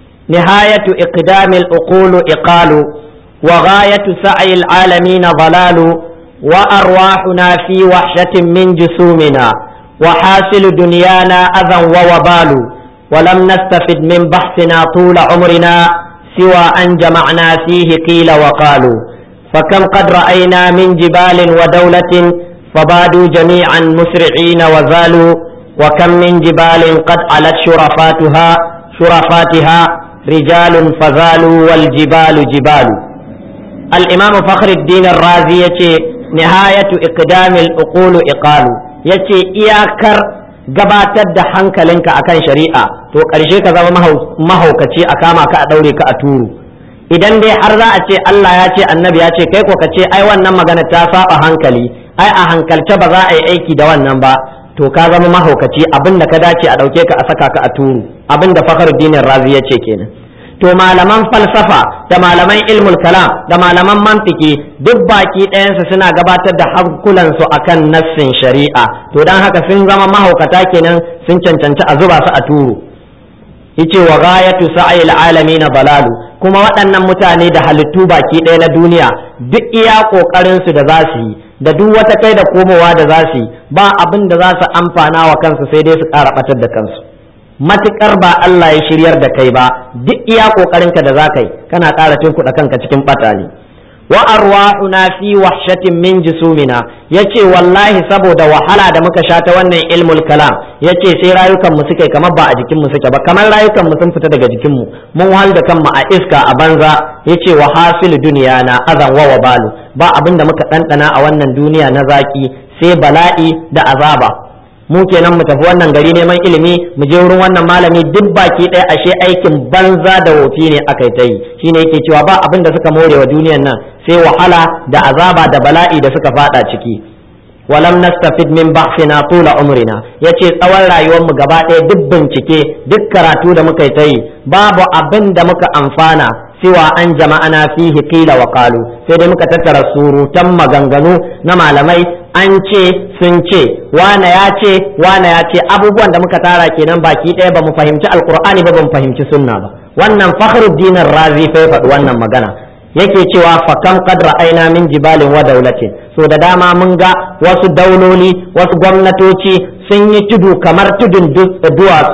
nihayatu iqdamil uqulu iqalu wa ghayatu sa'il alamin dalalu wa arwahuna fi wahshatin min jusumina wa hasilu dunyana adhan wa wabalu ولم نستفد من بحثنا طول عمرنا سوى أن جمعنا فيه قيل وقالوا فكم قد رأينا من جبال ودولة فبادوا جميعا مسرعين وزالوا وكم من جبال قد علت شرفاتها شرفاتها رجال فزالوا والجبال جبال الإمام فخر الدين الرازي يتي نهاية إقدام الأقول إقال يتي إياكر gabatar da hankalinka akan shari'a to ƙarshe ka zama mahaukaci a kama ka a ɗaure ka a turu idan dai har za a ce Allah ya ce annabi ya ce kai ko ka ce ai wannan magana ta saba hankali ai a hankalce ba za a yi aiki da wannan ba to ka zama mahaukaci abin da ka dace a ɗauke ka a saka ka a turu abin da fakhruddin razi ya ce kenan to malaman falsafa da malaman ilmul kalam da malaman mantiki duk baki ɗayansu suna gabatar da hankulansu akan nassin shari'a to don haka sun zama mahaukata kenan sun cancanci a zuba su a turu yace wa ghayatu sa'il alamin balalu kuma waɗannan mutane da halittu baki ɗaya na duniya duk iya ƙoƙarin su da za su yi da duk wata kai da komowa da za su yi ba abin da za su amfana wa kansu sai dai su ƙara ɓatar da kansu matukar ba Allah ya shiryar da kai ba duk iya kokarinka da zaka yi kana ƙara tunkuɗa kanka cikin ɓata ne wa arwahuna fi wahshatin min jusumina yace wallahi saboda wahala da muka sha ta wannan ilmul kalam yace sai rayukan mu suke kamar ba a jikin mu suke ba kamar rayukan mu sun fita daga jikin mu mun wahal da kanmu a iska a banza yace wa hasil duniya na azan wa wabalu ba abin da muka ɗanɗana a wannan duniya na zaki sai bala'i da azaba mu kenan mu tafi wannan gari neman ilimi mu je wurin wannan malami duk baki ɗaya ashe aikin banza da wofi ne aka yi ta yi shine yake cewa ba abin da suka more wa duniyan nan sai wahala da azaba da bala'i da suka fada ciki walam nastafid min ba'sina tula umrina yace tsawon rayuwar mu gaba ɗaya duk bincike duk karatu da muka yi ta yi babu abin da muka amfana siwa an jama'ana fihi qila wa qalu sai dai muka tattara surutan maganganu na malamai an ce sun ce wane ya ce wane ya ce abubuwan da muka tara kenan baki ɗaya ba mu fahimci alkur'ani ba ba mu fahimci sunna ba wannan fakhruddin razi fa faɗi wannan magana yake cewa fa kam qad ra'ayna min jibalin wa daulatin so da dama mun ga wasu dauloli wasu gwamnatoci sun yi tudu kamar tudun duwatsu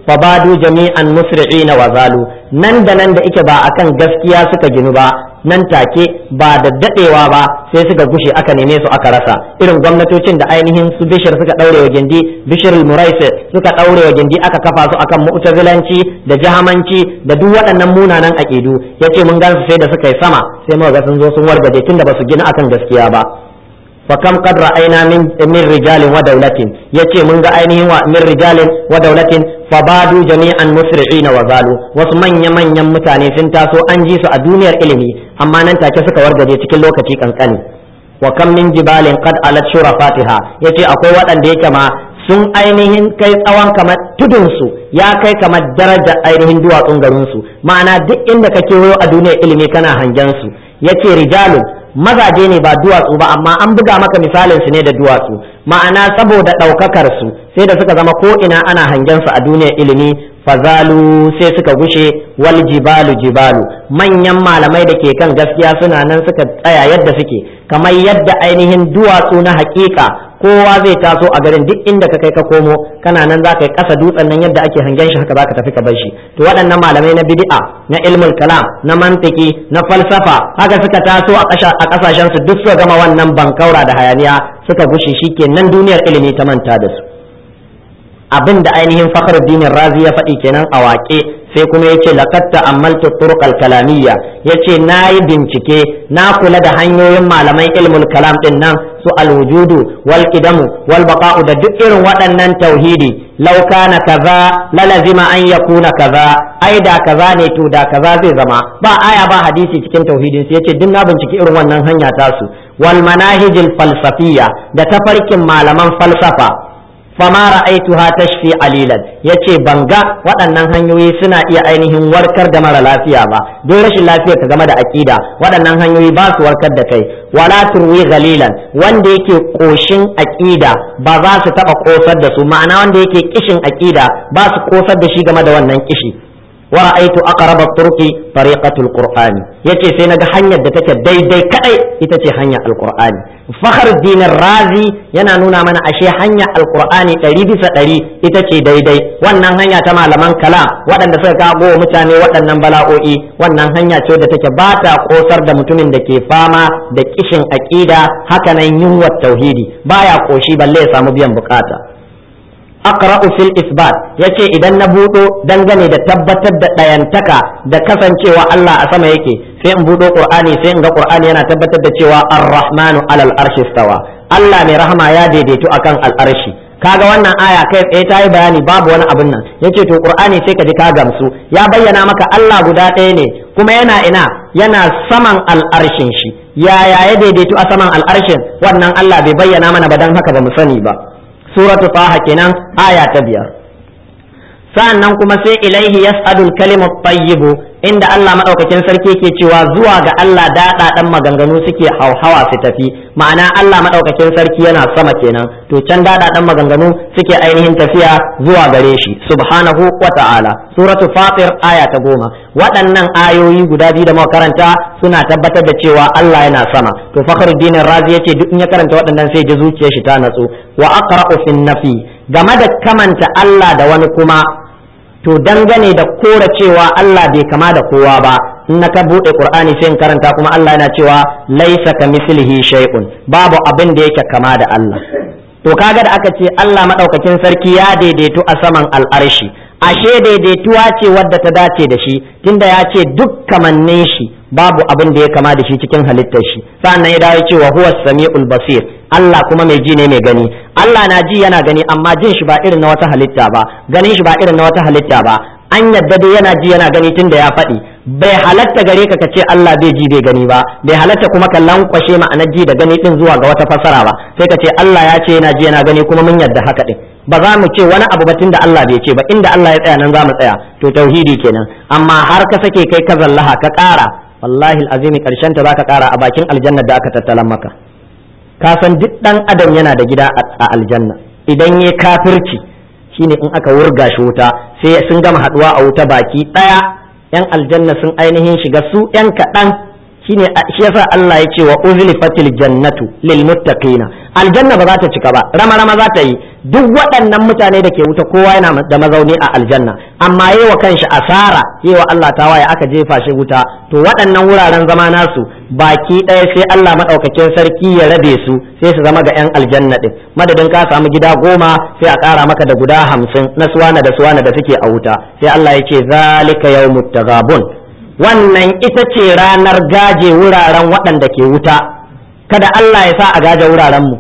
fabadu jami'an musri'ina wa zalu nan da nan da ike ba akan gaskiya suka ginu ba nan take ba da dadewa ba sai suka gushe aka neme su aka rasa irin gwamnatocin da ainihin su bishir suka daure wa gindi bishir muraisi suka daure wa gindi aka kafa su akan mu'tazilanci da jahamanci da duk waɗannan munanan aqidu yace mun gansu sai da suka yi sama sai muka ga sun zo sun wargaje tunda ba su gina akan gaskiya ba فكم قد رأينا من من رجال ودولة يتي من ainihin wa min rijalin wa daulatin fabadu jami'an musri'ina wa zalu wasu manya manyan mutane sun taso an ji su a duniyar ilimi amma nan take suka wargaje cikin lokaci kankani wa kam min jibalin qad alat shurafatiha yace akwai waɗanda yake ma sun ainihin kai tsawon kamar tudunsu ya kai kamar daraja ainihin duwatsun garinsu ma'ana duk inda ka kewayo a duniyar ilimi kana hangen su yace rijalun mazaje ne ba duwatsu ba amma an buga maka misalin su ne da duwatsu ma'ana saboda ɗaukakar su sai da suka zama ko ina ana hangen su a duniyar ilimi fazalu sai suka gushe wal jibalu jibalu manyan malamai da ke kan gaskiya suna nan suka tsaya yadda suke kamar yadda ainihin duwatsu na hakika kowa zai taso a garin duk inda ka kai ka komo kana nan za ka yi kasa dutsen nan yadda ake hangen shi haka za ka tafi ka bar shi to waɗannan malamai na bid'a na ilmul kalam na mantiki na falsafa haka suka taso a ƙasashen su duk suka gama wannan bankaura da hayaniya suka gushe shikenan duniyar ilimi ta manta da su abin da ainihin fakhruddin razi ya faɗi kenan a waƙe sai kuma yace laqad ta'ammaltu turuq al-kalamiyya yace nayi bincike na kula da hanyoyin malaman ilmul kalam din nan su al-wujudu wal qidamu wal baqa'u da duk irin waɗannan tauhidi law kana kaza la lazima an yakuna kaza ai da kaza ne to da kaza zai zama ba aya ba hadisi cikin tauhidin sai yace duk na bincike irin wannan hanya tasu wal manahijil falsafiyya da tafarkin malaman falsafa fama ra'aituha tashfi alilan yace banga waɗannan hanyoyi suna iya ainihin warkar da mara lafiya ba don rashin lafiya ta game da akida waɗannan hanyoyi ba su warkar da kai wala turwi galilan wanda yake koshin akida ba za su taba kosar da su ma'ana wanda yake kishin akida ba su kosar da shi game da wannan kishi wa ra'aitu aqrab at-turqi tariqatul qur'ani yace sai naga hanyar da take daidai kadai ita ce hanyar alqur'ani fakhruddin razi yana nuna mana ashe hanyar alqur'ani ɗari bisa ɗari ita ce daidai wannan hanya ta malaman kalam waɗanda suka kago mutane waɗannan bala'o'i wannan hanya ce da take ba ta kosar da mutumin da ke fama da kishin aqida haka nan yunwar tauhidi baya koshi balle ya samu biyan bukata aqra'u fil isbat yace idan na budo dangane da tabbatar da dayantaka da kasancewa Allah a sama yake sai in budo qur'ani sai in ga qur'ani yana tabbatar da cewa ar-rahmanu alal arshi stawa Allah mai rahama ya daidaitu akan al-arshi kaga wannan aya kai tsaye ta yi bayani babu wani abin nan yace to qur'ani sai ka ji ka gamsu ya bayyana maka Allah guda ɗaya ne kuma yana ina yana saman al'arshin shi yaya ya daidaitu a saman al'arshin wannan Allah bai bayyana mana ba dan haka ba mu sani ba suratu taha kenan aya ta biyar sa'annan kuma sai ilaihi yas'adul kalimu tayyibu inda Allah madaukakin sarki yake cewa zuwa ga Allah daɗa ɗan maganganu suke hauhawa su tafi ma'ana Allah madaukakin sarki yana sama kenan to can daɗa ɗan maganganu suke ainihin tafiya zuwa gare shi subhanahu wa ta'ala suratu fatir aya ta goma waɗannan ayoyi guda biyu da muka karanta suna tabbatar da cewa Allah yana sama to fakhruddin razi yace duk in ya karanta waɗannan sai ji zuciyar shi ta natsu wa aqra'u fin nafi game da kamanta Allah da wani kuma to dangane da kora cewa Allah bai kama da kowa ba in na ka buɗe Qur'ani sai in karanta kuma Allah yana cewa laisa ka mislihi shay'un babu abin da yake kama da Allah to kaga da aka ce Allah madaukakin sarki ya daidaitu a saman al'arshi ashe daidaituwa ce wadda ta dace da shi tunda ya ce duk kamannin shi babu abin da ya kama da shi cikin halittar shi sannan ya dawo cewa huwa samiul basir Allah kuma mai ji ne mai gani Allah na ji yana gani amma jin shi ba irin na wata halitta ba ganin shi ba irin na wata halitta ba an yadda dai yana ji yana gani tunda ya faɗi bai halatta gare ka ka ce Allah bai ji bai gani ba bai halatta kuma ka lankwashe ma'anar ji da gani din zuwa ga wata fasara ba sai ka ce Allah ya ce yana ji yana gani kuma mun yadda haka din ba za mu ce wani abu ba tunda Allah bai ce ba inda Allah ya tsaya nan za mu tsaya to tauhidi kenan amma har ka sake kai ka zallaha ka ƙara wallahi alazimi karshen ta zaka ƙara a bakin aljanna da aka tattalan maka ka san duk dan adam yana da gida a aljanna idan ya kafirci shine in aka wurga shi wuta sai sun gama haduwa a wuta baki daya yan aljanna sun ainihin shiga su yan kaɗan shine shi yasa Allah ya ce wa uzlifatil jannatu lil muttaqina aljanna ba za ta cika ba rama rama za ta yi duk waɗannan mutane da ke wuta kowa yana da mazauni a aljanna amma yi wa kanshi asara yi wa Allah tawaye aka jefa shi wuta to waɗannan wuraren zama nasu baki ɗaya sai Allah maɗaukakin sarki ya rabe su sai su zama ga 'yan aljanna ɗin madadin ka samu gida goma sai a ƙara maka da guda hamsin na suwana da suwana da suke a wuta sai Allah ya ce zalika yawmut tagabun wannan ita ce ranar gaje wuraren waɗanda ke wuta kada Allah ya sa a gaje wuraren mu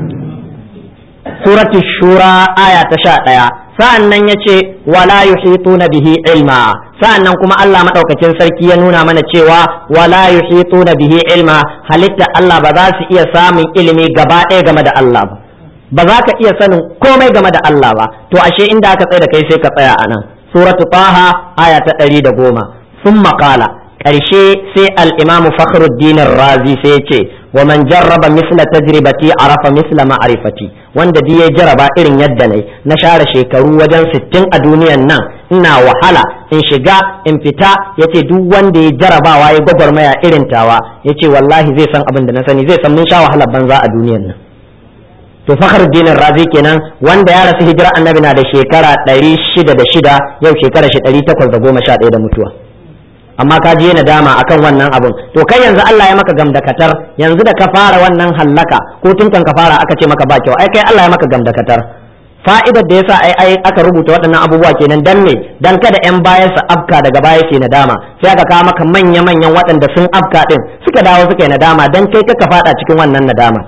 suratul shura aya ta sha ɗaya sa'an nan ya ce wala yuhituna bihi ilma sa'an nan kuma Allah maɗaukakin sarki ya nuna mana cewa wala yuhituna bihi ilma halitta Allah ba za su iya samun ilimi gaba ɗaya game da Allah ba ba za ka iya sanin komai game da Allah ba to ashe inda aka tsaye da kai sai ka tsaya a nan suratu taha aya ta ɗari da goma sun maƙala ƙarshe sai al'imamu fakhruddin razi sai ce wa man jarraba misla tajribati arafa misla ma'rifati wanda duk ya jaraba irin yadda nayi na share shekaru wajen sittin a duniyan nan ina wahala in shiga in fita yace duk wanda ya jarabawa ya gwagwarmaya irin tawa yace wallahi zai san abin da na sani zai san mun sha wahala banza a duniyan nan to fakhruddin razi kenan wanda ya rasu hijira annabi na da shekara 606 yau shekara shi 811 da mutuwa amma ka je nadama akan wannan abun to kai yanzu Allah ya maka gamdakatar yanzu da ka fara wannan hallaka ko tun kan ka fara aka ce maka ba kyau ai kai Allah ya maka gamdakatar fa'idar da yasa ai ai aka rubuta waɗannan abubuwa kenan dan me dan kada yan bayan su afka daga baya ke nadama sai aka kawo maka manya manyan waɗanda sun afka din suka dawo suka yi nadama dan kai ka fada cikin wannan nadama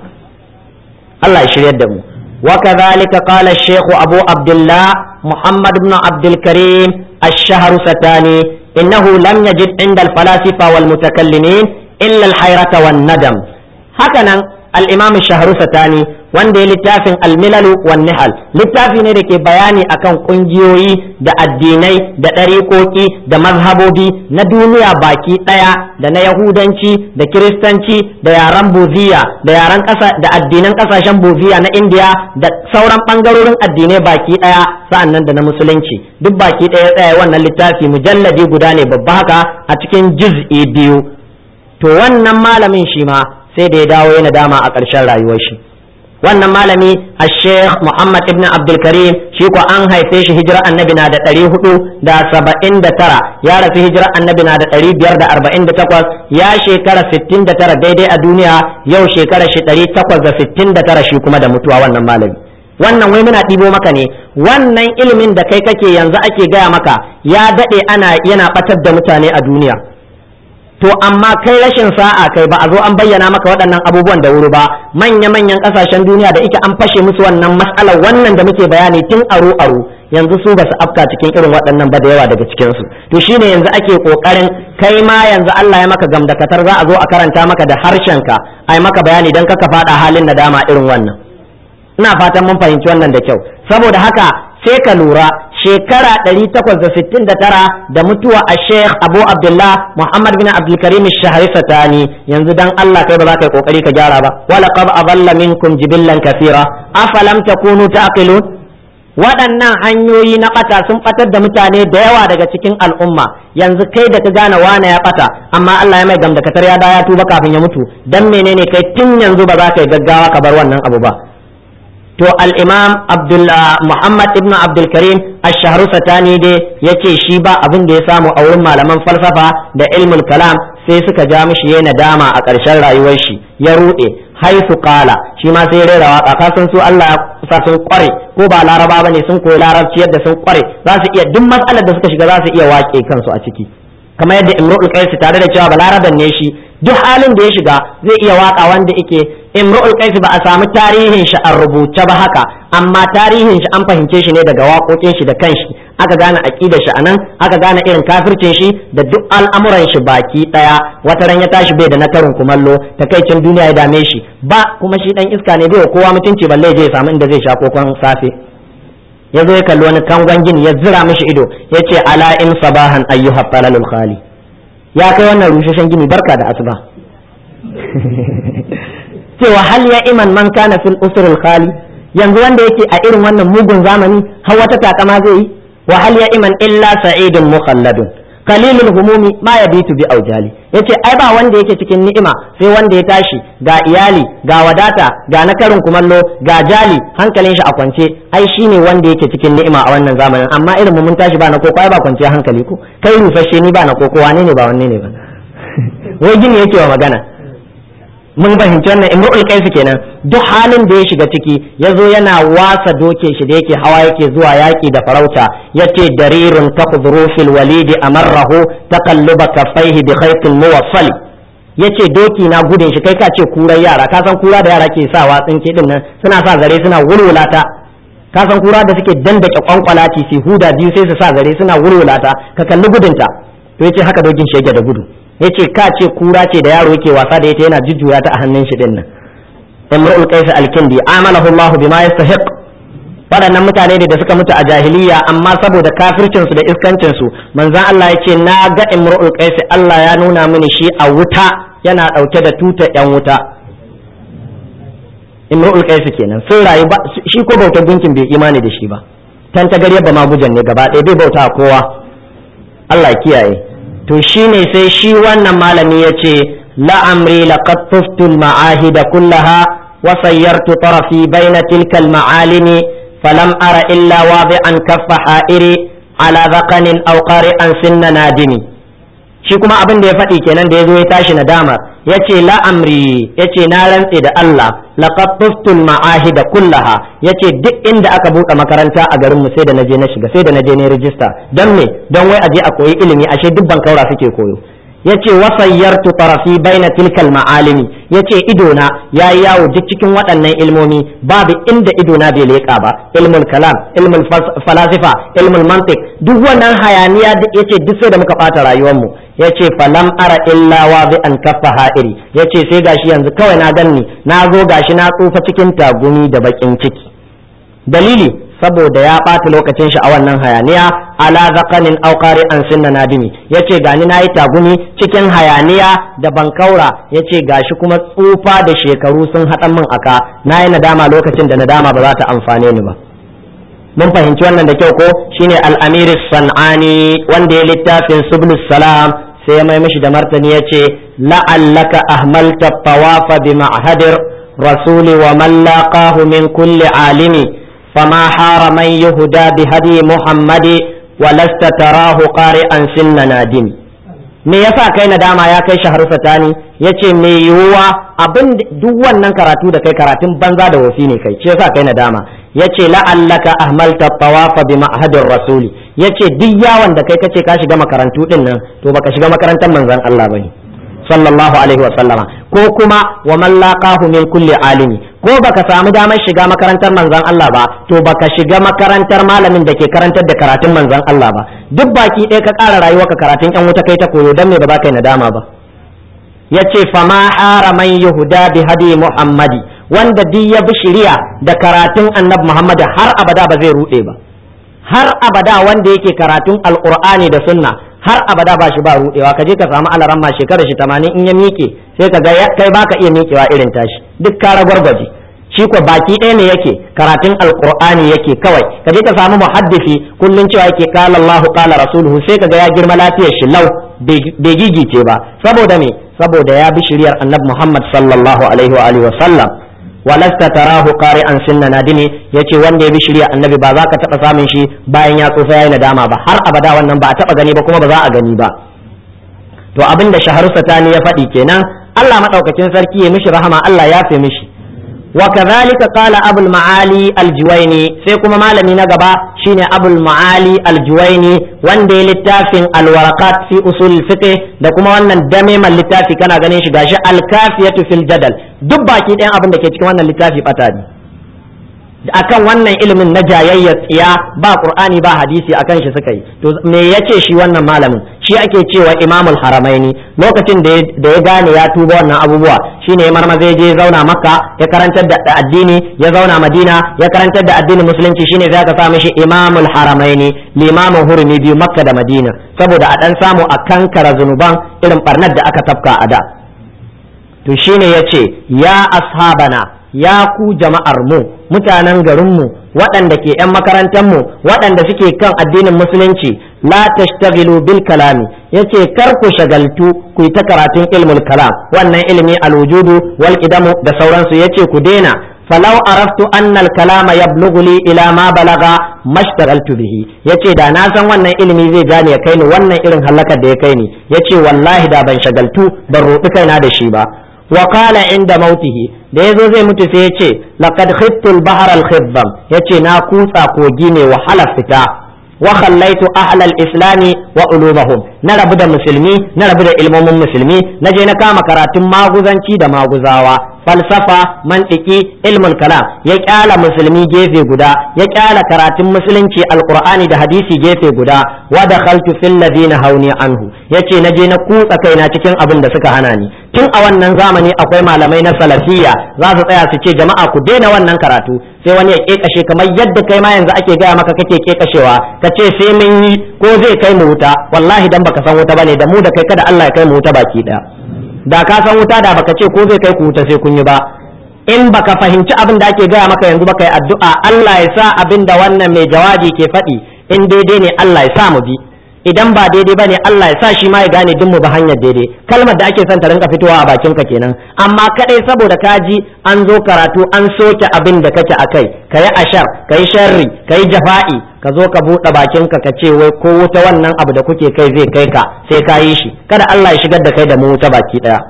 Allah ya shiryar da mu وكذلك قال الشيخ أبو عبد الله محمد بن عبد الكريم الشهر ستاني إنه لم يجد عند الفلاسفة والمتكلمين إلا الحيرة والندم هكذا الإمام الشهر ستاني wanda ya littafin almilalu wan nihal littafi ne da ke bayani akan kungiyoyi da addinai da ɗariƙoƙi da mazhabobi na duniya baki ɗaya da na yahudanci da kiristanci da yaren buziya da yaren ƙasa da addinan ƙasashen buziya na indiya da sauran ɓangarorin addinai baki ɗaya sa'annan da na musulunci duk baki ɗaya tsaya wannan littafi mujalladi guda ne babba haka a cikin juz'i biyu to wannan malamin shi ma sai da ya dawo yana dama a ƙarshen rayuwar shi wannan malami a sheikh muhammad ibn abdulkarim shi ko an haife shi hijira annabi na da ɗari hudu da saba'in da tara ya rasu hijira annabi na da ɗari biyar da arba'in da takwas ya shekara sittin da tara daidai a duniya yau shekara shi ɗari takwas da sittin da tara shi kuma da mutuwa wannan malami wannan wai muna ɗibo maka ne wannan ilimin da kai kake yanzu ake gaya maka ya daɗe ana yana ɓatar da mutane a duniya to amma kai rashin sa'a kai ba a zo an bayyana maka waɗannan abubuwan da wuri ba manya-manyan ƙasashen duniya da ike an fashe musu wannan matsalar wannan da muke bayani tun aro aro yanzu su ba su afka cikin irin waɗannan ba da yawa daga cikin su to shine yanzu ake kokarin kai ma yanzu Allah ya maka gamdakatar za a zo a karanta maka da harshenka ai maka bayani dan kaka faɗa halin nadama irin wannan ina fatan mun fahimci wannan da kyau saboda haka sai ka lura shekara 869 da mutuwa a sheikh abu abdullah muhammad bin abdulkarim shahari satani yanzu dan allah kai ba za ka yi kokari ka gyara ba wala qad adalla minkum jibillan kathira afalam takunu taqilun waɗannan hanyoyi na ɓata sun ɓatar da mutane da yawa daga cikin al'umma yanzu kai da ka gane wane ya ɓata amma Allah ya mai gamdakatar ya da ya tuba kafin ya mutu dan menene kai tun yanzu ba za ka yi gaggawa ka bar wannan abu ba to al-imam muhammad ibn abdulkarim ash-shahru satani dai yace shi ba abin da ya samu a wurin malaman falsafa da ilmul kalam sai suka ja mishi yayin nadama a ƙarshen rayuwar shi ya ruɗe haifu kala shi ma sai rera waka ka san su Allah ya sa sun kware ko ba laraba bane sun koyi larabci yadda sun kware za su iya duk matsalar da suka shiga za su iya wake kansu a ciki kamar yadda imru'ul qais tare da cewa balaraban ne shi duk halin da ya shiga zai iya waka wanda yake imru'ul qais ba a samu tarihin shi a rubuce ba haka amma tarihin shi an fahimce shi ne daga waƙoƙin shi da kanshi aka gane aqidar shi anan aka gane irin kafircin shi da duk al'amuran shi baki daya wata ran ya tashi bai da na karin kumallo takaicin duniya ya dame shi ba kuma shi dan iska ne bai kowa mutunci balle je ya samu inda zai sha kokon safe ya zo ya kalli wani kangon gini ya zira mishi ido ya ce ala in sabahan ayyuha falalul khali ya kai wannan rusheshen gini barka da asuba cewa hal ya iman man kana fil usrul khali yanzu wanda yake a irin wannan mugun zamani har wata takama zai yi wa hal ya iman illa sa'idun mukhalladun qalilul humumi ma yabitu bi aujali yace ai ba wanda yake cikin ni'ima sai wanda ya tashi ga iyali ga wadata ga na karin kumallo ga jali hankalin shi a kwance ai shine wanda yake cikin ni'ima a wannan zamanin amma irin mu mun tashi ba na koko ai ba kwance hankali ko kai rufashe ni ba na koko wane ne ba wanne ne ba wai gini yake wa magana mun fahimci wannan imru'ul qais kenan duk halin da ya shiga ciki yazo yana wasa doke shi da yake hawa yake zuwa yaki da farauta yace darirun taqduru fil walidi amarrahu taqalluba kaffaihi bi khaytin muwassal yace doki na gudun shi kai ka ce kurar yara ka san kura da yara ke sa watsin din nan suna sa zare suna wulwulata ka san kura da suke dandake kwankwalati su huda biyu sai su sa zare suna wulwulata ka kalli gudunta to yace haka dokin shi yake da gudu yace ka ce kura ce da yaro yake wasa da ita yana jujjuya ta a hannun shi din nan imrul qais al-kindi amalahu Allah bima yastahiq waɗannan mutane ne da suka mutu a jahiliya amma saboda kafircin su da iskancin su manzon Allah yace na ga imrul qais Allah ya nuna mini shi a wuta yana dauke da tuta yan wuta imrul qais kenan sun rayu ba shi ko bautar gunkin bai imani da shi ba tan ta gari ba ma gujan ne gaba ɗaya bai bauta kowa Allah kiyaye to shine sai shi wannan malami ya ce la'amri laqad tuftu al-ma'ahida kullaha wa sayyartu tarafi baina tilka al-ma'alimi falam ara illa wadi'an kaffa ha'iri ala dhaqanin aw qari'an sinna nadimi shi kuma abin da ya faɗi kenan da ya zo ya tashi nadama ya ce la'amri ya ce na rantse da Allah laqad tuftu al-ma'ahida kullaha ya ce duk inda aka buɗe makaranta a garinmu sai da naje na shiga sai da naje ne rijista don me don wai aje a koyi ilimi ashe duk bankaura suke koyo yace wasayyartu tarafi baina tilkal ma'alimi yace idona yayi yawo duk cikin waɗannan ilmomi babu inda idona bai leƙa ba ilmul kalam ilmul falasifa ilmul mantiq duk wannan hayaniya yace duk sai da muka ɓata rayuwar mu yace falam ara illa wa bi an kaffa ha'iri yace sai gashi yanzu kawai na ganni na zo gashi na tsufa cikin tagumi da bakin ciki dalili saboda ya ɓata lokacin shi a wannan hayaniya ala zaqanin aw qari'an sinna nadimi yace gani nayi tagumi cikin hayaniya da bankaura yace gashi kuma tsufa da shekaru sun haɗa min aka nayi nadama lokacin da nadama ba za ta amfane ni ba mun fahimci wannan da kyau ko shine al-amir sanani wanda ya littafin sublus salam sai ya mai mishi da martani yace la'allaka ahmalta tawafa bi ma'hadir rasuli wa man laqahu min kulli alimi فما حار من يهدى بهدي محمد ولست تراه قارئا سن نادم me yasa kai nadama ya kai shahar satani yace me yiwuwa abin duk wannan karatu da kai karatun banza da wofi ne kai ce yasa kai nadama yace la'allaka ahmalta tawafa bi ma'hadir rasuli yace duk yawon da kai kace ka shiga makarantu din nan to baka shiga makarantar manzon Allah bane sallallahu alaihi wa sallama ko kuma wa man laqahu min kulli alimi ko baka samu damar shiga makarantar manzon Allah ba to baka shiga makarantar malamin da ke karantar da karatun manzon Allah ba duk baki ɗaya ka ƙara rayuwa ka karatun yan wuta kai ta koyo dan me ba za ka yi nadama ba yace fama hara man yahuda bi hadi muhammadi wanda duk ya bi shari'a da karatun annabi muhammad har abada ba zai rude ba har abada wanda yake karatun alqur'ani da sunna har abada ba shi ba rudewa ka je ka samu alaramma shekarar shi 80 in ya miƙe sai ka ga kai baka iya miƙewa irin tashi duk ka ragwargwaje shi ko baki ɗaya ne yake karatun alqur'ani yake kawai ka je ka samu muhaddisi kullun cewa yake qala Allahu qala rasuluhu sai ka ga ya girma lafiyar shi lau bai gigice ba saboda me saboda ya bi shiriyar annabi Muhammad sallallahu alaihi wa alihi wa sallam walasta tarahu qari'an sinna nadimi yace wanda ya bi shirya annabi ba za ka taba samun shi bayan ya tsufa yayi nadama ba har abada wannan ba a taba gani ba kuma ba za a gani ba to abinda shaharu satani ya faɗi kenan Allah madaukakin sarki ya mishi rahama Allah ya fi mishi wa kadhalika qala abul maali aljuwaini sai kuma malami na gaba shine abul maali aljuwaini wanda ya littafin alwaraqat fi usul fiqh da kuma wannan dame man littafi kana ganin shi gashi alkafiyatu fil jadal duk baki ɗayan abin da ke cikin wannan littafi bata ne akan wannan ilimin na jayayyar tsiya ba qur'ani ba hadisi akan shi suka yi to me yace shi wannan malamin shi ake cewa imamul haramaini lokacin da ya gane ya tuba wannan abubuwa shine ya marmaza ya je zauna makka ya karantar da addini ya zauna madina ya karantar da addinin musulunci shine za ka sa mishi imamul haramaini limamin hurumi biyu makka da madina saboda a dan samu a kankara zunuban irin barnar da aka tafka a da to shine yace ya ashabana ya ku jama'ar mu mutanen garin mu waɗanda ke 'yan makarantar mu waɗanda suke kan addinin musulunci la tashtaghilu bil kalami yace kar ku shagaltu ku yi ta karatun ilmul kalam wannan ilimi alwujudu wal qidamu da sauransu yace ku daina falau araftu annal kalama yablughu li ila ma balaga mashtagaltu bihi yace da na san wannan ilimi zai gane ya kai ni wannan irin halakar da ya kai ni yace wallahi da ban shagaltu ban roɗi kaina da shi ba wa qala inda mautihi da yazo zai mutu sai yace laqad khiftu al-bahr al-khibbam yace na kutsa kogi ne wahala fita wa khallaitu ahla al-islami wa ulumahum na rabu da musulmi na rabu da ilmomin musulmi na je na kama karatun maguzanci da maguzawa falsafa mantiki ilmul kalam ya kyala musulmi gefe guda ya kyala karatun musulunci alqur'ani da hadisi gefe guda wa dakhaltu fil ladina hauni anhu yace na je na kutsa kaina cikin abin da suka hana ni tun a wannan zamani akwai malamai na salafiyya za su tsaya su ce jama'a ku daina wannan karatu sai wani ya kekashe kamar yadda kai ma yanzu ake gaya maka kake kekashewa ka ce sai mun yi ko zai kai mu wuta wallahi dan baka san wuta bane da mu da kai kada Allah ya kai mu wuta baki daya da ka san wuta da baka ce ko zai kai ku wuta sai kun yi ba in baka fahimci abin da ake gaya maka yanzu baka yi addu'a Allah ya sa abin da wannan mai jawabi ke faɗi in daidai ne Allah ya sa mu bi idan ba daidai bane Allah ya sa shi ma ya gane din mu ba hanyar daidai kalmar da ake son ta rinka fitowa a bakin ka kenan amma kadai saboda kaji an zo karatu an soke abin da kake akai kayi ashar kayi sharri kayi jafa'i ka zo ka buɗe bakin ka ka ce wai ko wuta wannan abu da kuke kai zai kai ka sai ka yi shi kada Allah ya shigar da kai da mu wuta baki daya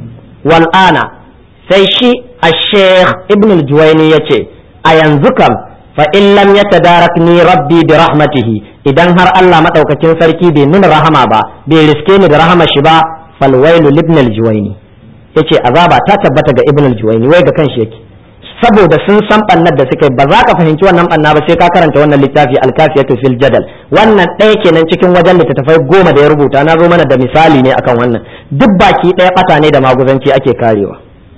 wal ana sai shi ash-sheikh ibn al-juwayni yace a yanzu kam fa in lam yatadarakni rabbi bi rahmatihi idan har Allah madaukakin sarki bai nuna rahama ba bai riske ni da rahama shi ba fal wailu ibn al-juwayni yace azaba ta tabbata ga ibn al-juwayni wai ga kanshi yake saboda sun san bannar da suka yi ba za ka fahimci wannan banna ba sai ka karanta wannan littafi alkafiyatu fil jadal wannan ɗaya kenan cikin wajen littattafai goma da ya rubuta na zo mana da misali ne akan wannan duk baki ɗaya ɓata ne da maguzanci ake karewa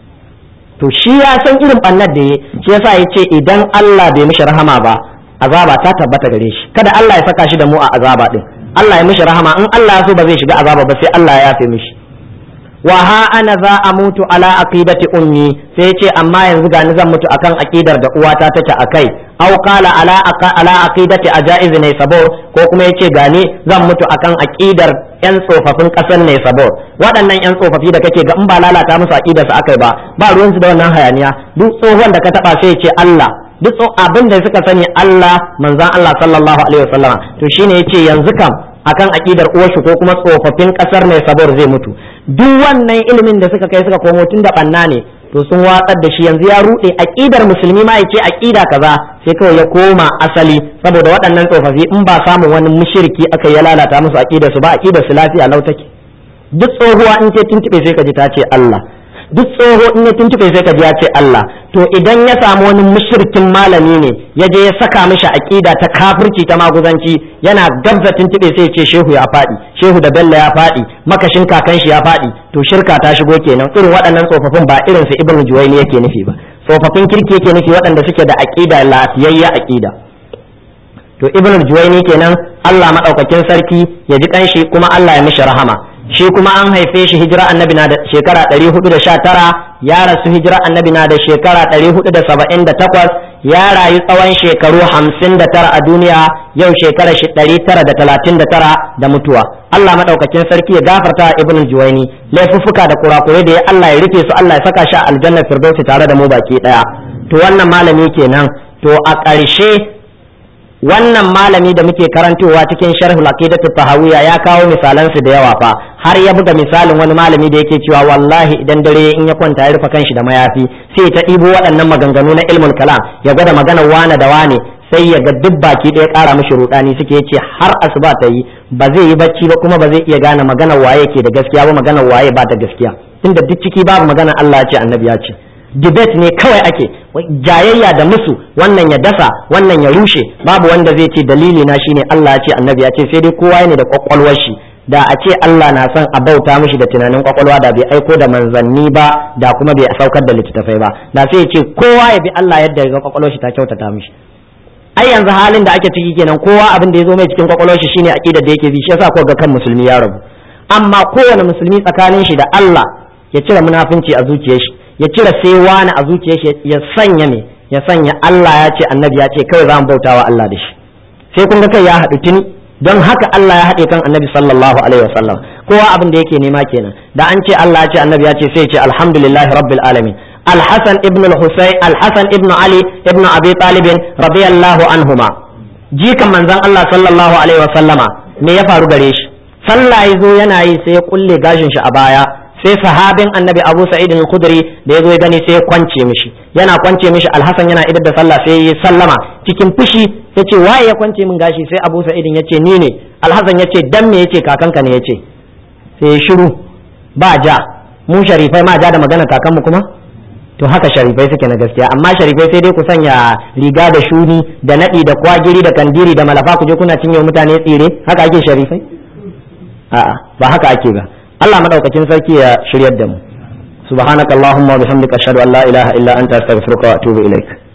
to shi ya san irin bannar da ya shi yasa ya ce idan Allah bai mishi rahama ba azaba ta tabbata gare shi kada Allah ya saka shi da mu a azaba din Allah ya mishi rahama in Allah ya so ba zai shiga azaba ba sai Allah ya yafe mishi wa ha ana za a mutu ala aqidati ummi sai ce amma yanzu ga ni zan mutu akan aqidar da uwata take akai aw qala ala ala aqidati ajaiz ne sabo ko kuma yace gani zan mutu akan aqidar yan tsofaffin kasar ne sabo waɗannan yan tsofaffi da kake ga in ba lalata musu aqidar su akai ba ba ruwansu da wannan hayaniya duk tsohon da ka taba sai ce Allah duk abin da suka sani Allah manzon Allah sallallahu alaihi wasallama to shine yace yanzu kam akan akidar uwarshi ko kuma tsofaffin kasar mai sabar zai mutu duk wannan ilimin da suka kai suka komo tun da banna ne to sun watsar da shi yanzu ya rude akidar musulmi ma yace akida kaza sai kawai ya koma asali saboda waɗannan tsofaffi in ba samun wani mushriki aka ya lalata musu akidar su ba akidar su lafiya lau take duk tsohuwa in ce tuntube sai ka ji ta ce Allah duk tsoho in ya tuntube sai ka ji ya ce Allah to idan ya samu wani mushrikin malami ne ya je ya saka mishi aqida ta kafirci ta maguzanci yana gabza tuntube sai ya ce shehu ya faɗi shehu da bello ya faɗi makashin kakan shi ya faɗi to shirka ta shigo kenan irin waɗannan tsofaffin ba irin su ibnu juwayni yake nufi ba tsofaffin kirki yake nufi waɗanda suke da aqida lafiyayya aqida to ibnu juwayni kenan Allah madaukakin sarki ya ji kanshi kuma Allah ya mishi rahama shi kuma an haife shi hijira annabi na da shekara 419 ya rasu hijira annabi na da shekara 478 ya rayu tsawon shekaru 59 a duniya yau shekara 939 da mutuwa Allah madaukakin sarki ya gafarta ibn juwaini laifuffuka da kurakurai da ya Allah ya rufe su Allah ya saka shi a aljannar firdausi tare da mu baki daya to wannan malami kenan to a ƙarshe wannan malami da muke karantowa cikin sharhul aqidatu tahawiyya ya kawo misalan su da yawa fa har ya buga misalin wani malami da yake cewa wallahi idan dare in ya kwanta ya rufe kanshi da mayafi sai ta ɗibo waɗannan maganganu na ilmul kalam ya gwada maganar wane da wane sai ya ga duk baki ɗaya ƙara mishi rudani suke yace har asuba ta yi ba zai yi bacci ba kuma ba zai iya gane maganar waye ke da gaskiya ba maganar waye ba ta gaskiya tunda duk ciki babu maganar Allah ya ce annabi ya ce debate ne kawai ake jayayya da musu wannan ya dasa wannan ya rushe babu wanda zai ce dalili na shine Allah ya ce annabi ya ce sai dai kowa ne da kwakwalwar shi da a ce Allah na son a bauta mishi da tunanin kwakwalwa da bai aiko da manzanni ba da kuma bai saukar da littattafai ba da sai ya ce kowa ya bi Allah yadda ga kwakwalwar shi ta kyautata mishi ai yanzu halin da ake ciki kenan kowa abin da ya zo mai cikin kwakwalwar shi shine aqidar da yake bi shi yasa ko ga kan musulmi ya rabu amma kowane musulmi tsakanin shi da Allah ya cire munafunci a zuciyar shi ya cire sai wani a zuciyar shi ya sanya me ya sanya Allah ya ce annabi ya ce kawai za mu bautawa Allah da shi sai kun ga kai ya haɗu tuni don haka Allah ya haɗe kan annabi sallallahu alaihi wasallam kowa abin da yake nema kenan da an ce Allah ya ce annabi ya ce sai ya ce alhamdulillahi rabbil alamin الحسن ابن الحسين الحسن ابن علي ابن ابي طالب رضي الله عنهما jikan manzon Allah sallallahu alaihi wasallama me ya faru gare shi sallah yazo yana yi sai ya kulle gashin shi a baya sai sahabin annabi Abu Sa'id al-Khudri da yazo ya gani sai ya kwance mishi yana kwance mishi Al-Hasan yana idar da sallah sai ya sallama cikin fushi yace waye ya kwance min gashi sai Abu Sa'id yace ni ne Al-Hasan yace dan me yace kakanka ne yace sai ya shiru ba ja mu sharifai ma ja da magana kakanmu kuma to haka sharifai suke na gaskiya amma sharifai sai dai ku sanya riga da shuni da nadi da kwagiri da kandiri da malafa ku je kuna cinye mutane tsire haka ake sharifai a'a ba haka ake ba Allah madaukakin sarki ya shiryar da mu subhanakallahumma wa bihamdika ashhadu an la ilaha illa anta astaghfiruka wa atubu ilaik